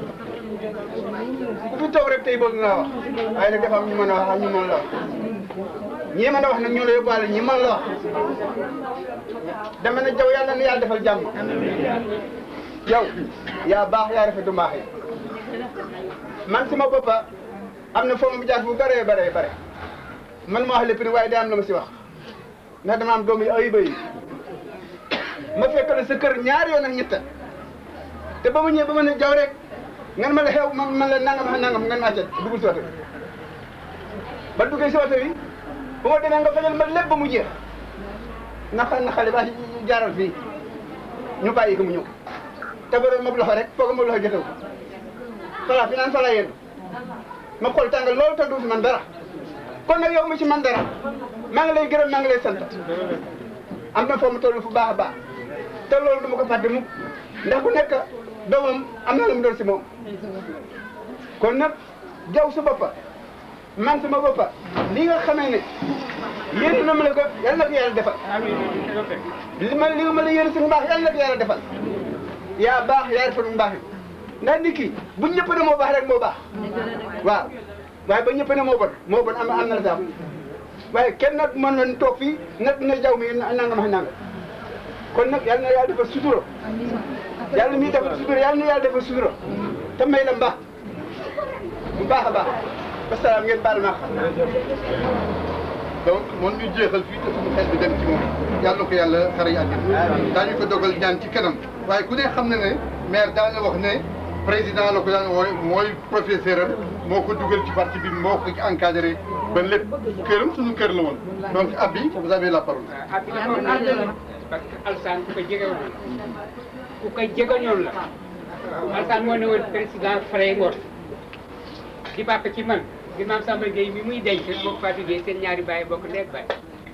ku fi toog rek tey bëgg ngaa wax waaye nag dafa am ñu mën a wax ak ñu mën la wax ñii mën a wax nag ñoo la yóbbaale ñi mën la wax dama ne jaw yàlla na yàlla defal jàmm yow yaa baax yaa rafetu mbaax yi man sama boppa am na foofu mu jaar bu bëree bëree bare man ma wax lépp ni waaye day am la ma si wax ndax dama am doom yi ay bëy ma fekk la sa kër ñaari yoon ak ñetta te ba ma ñëwee ba ma ne jaw rek ngeen ma la xew man man la nangam ak nangam ngeen acca dugul si oto bi ba duggee si oto bi bu ma demee nga fajal ma lépp ba mu jeex naxa na xale ba jaaral fii ñu bàyyi ko mu ñëw te ba doon ma loxo rek foog ma loxo jotew fala fi naan fala yéen ma xool tàngal loolu te du si man dara kon nag yow mi ci man dara maa ngi lay gërëm maa ngi lay sant am na foo mu toll fu baax a baax te loolu duma ko fàtte mukk ndax ku nekk doomam am na lu mu doon si moom kon nag jaw su boppa man sama boppa li nga xamee ne yéen na ma la ko yal na ko yàlla defal li ma li nga ma la yéen si mbaax yal na ko yàlla defal yaa baax yaa rafetlu mbaax yi ndax nit ki bu ñëpp ne moo baax rek moo baax waaw waaye ba ñëpp ne moo bon moo bon am am na la sax waaye kenn nag mën nañ toog fii nag ne jaw mi nangam ak nangam kon nag yal na yàlla defal sutura yàlla mi defal sutura yal na yàlla defal sutura te may la mbaax bu baax a baax wasalaam ngeen baal ma donc moom ñu jeexal fii te suñu xel bi dem ci moom yàlla na ko yàlla xare yi àddina daañu ko dogal ñaan ci kanam waaye ku ne xam na ne maire daana wax ne président la ko daan wooy mooy professeur am moo ko dugal ci parti bi moo ko encadré ba lépp këram suñu kër la woon donc Abi vous avez la parole. parce que Alsaan ku ko jegewoon ku ko jegeñoon la Alsaan moo ne woon président Frey Ngor di bàpp ci man bi maam Samba Gueye mi muy denc moom Fatou Gueye seen ñaari baay bokk ndéeg baay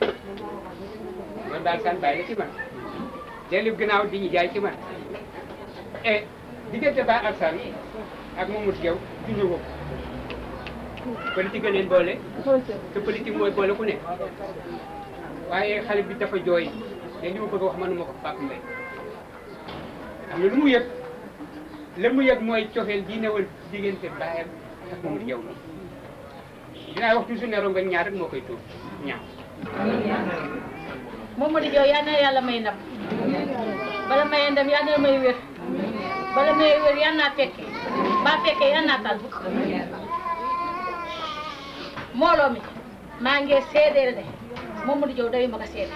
man daal Alsaan baay la ci man dellu gannaaw di ñu jaay ci man et diggante ba Alsaan ak Mamadou Diaw du ñu wëpp politique a leen boole te politique mooy boole ku ne waaye xale bi dafa jooy te li ma bëgg a wax mënuma ko Pape Mbaye am na lu mu yëg la mu yëg mooy cofeel gi newal diggante baayam ak Mamadou Diaw mi dinaa wax toujours ne rongañ ñaar rek moo koy tuur ñaaw Mamadou Diaw yal na yàlla may ndam bala may ndam yal na may wér bala may wér yal naa fekke ba fekke yal naa tal mbooloo mi maa ngi seedeel ne Mamadou Diaw dayu ma ko seede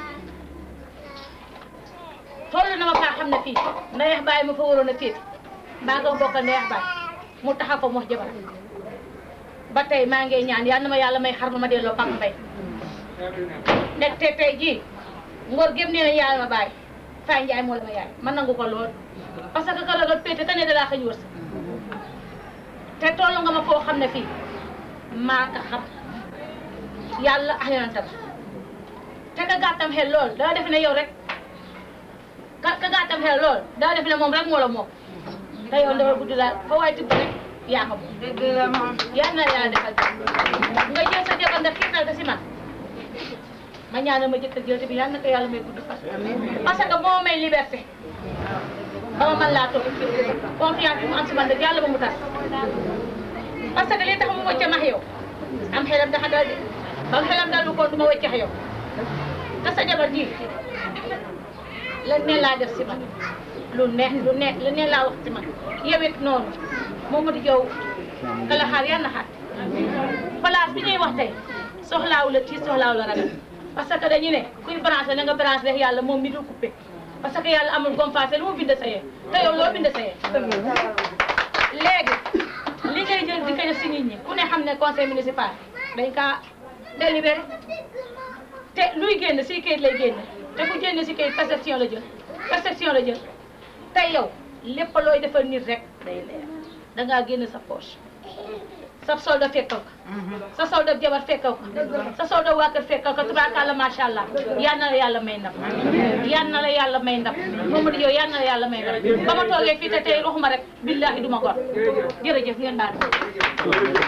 toll na ma faa xam ne fii ndayeex baay ma fa waroon a féete mbaa nga bokk ndayeex baay mu taxa ko mu wax jabar ba tey maa ngi ñaan yal na ma yàlla may xar ma ma delloo Papa Mbaye nekk te tey jii ngor gém nee na yaay ma baay Faye Ndiaye moo la ma yaay man nangu ko lool parce que ka la nga péete ka ne dalaa xëñ wërs te toll nga ma foo xam ne fii maa ko xam yàlla ak yonentam te ka gàttam xel lool daa def ne yow rek ka ka gàttam xel lool daa def ne moom rek moo la moom te yow dafa guddi daal fa waay tibb rek yaa ko moom yal na yàlla defal nga jël sa jabar nga xiirtal ko si man ma ñaanal ma jëkkër jël bi yal na ko yàlla may gudd fan parce que moo may liberté ba ma mën laa toog confiance bi mu am si man rek yàlla ba mu tas parce que li tax mu wëcce max yow am xelam dafa dal de ba xelam dal lu ko du ma wëcce yow te sa jabar ji la ne laa def si man lu neex lu neex lu ne laa wax si man yow it noonu Mamadou Diaw kala xaar yal na xaar place bi ñuy wax tey soxlaawu la tiis soxlaawu la ragal parce que dañu ne kuy branché na nga branché rek yàlla moom mi dul coupé parce que yàlla amul gompaase lu mu bind sa yee te yow loo bind sa yee léegi li ngay jël di ko def si nit ñi ku ne xam ne conseil municipal dañ kaa délibéré te luy génn si kayit lay génn te ku génn si kayit perception la jël perception la jël tey yow lépp looy defal nit rek day leer da ngaa génn sa poche sa solde fekkal ko sa solde jabar fekkal ko sa solde waa kër fekkal ko tubaarkàlla macha allah yal na la yàlla may ndam yal na la yàlla may ndam Mamadou yow yal na la yàlla may ndam ba ma toogee fii te tey waxuma rek billahi duma gor jërëjëf ngeen baal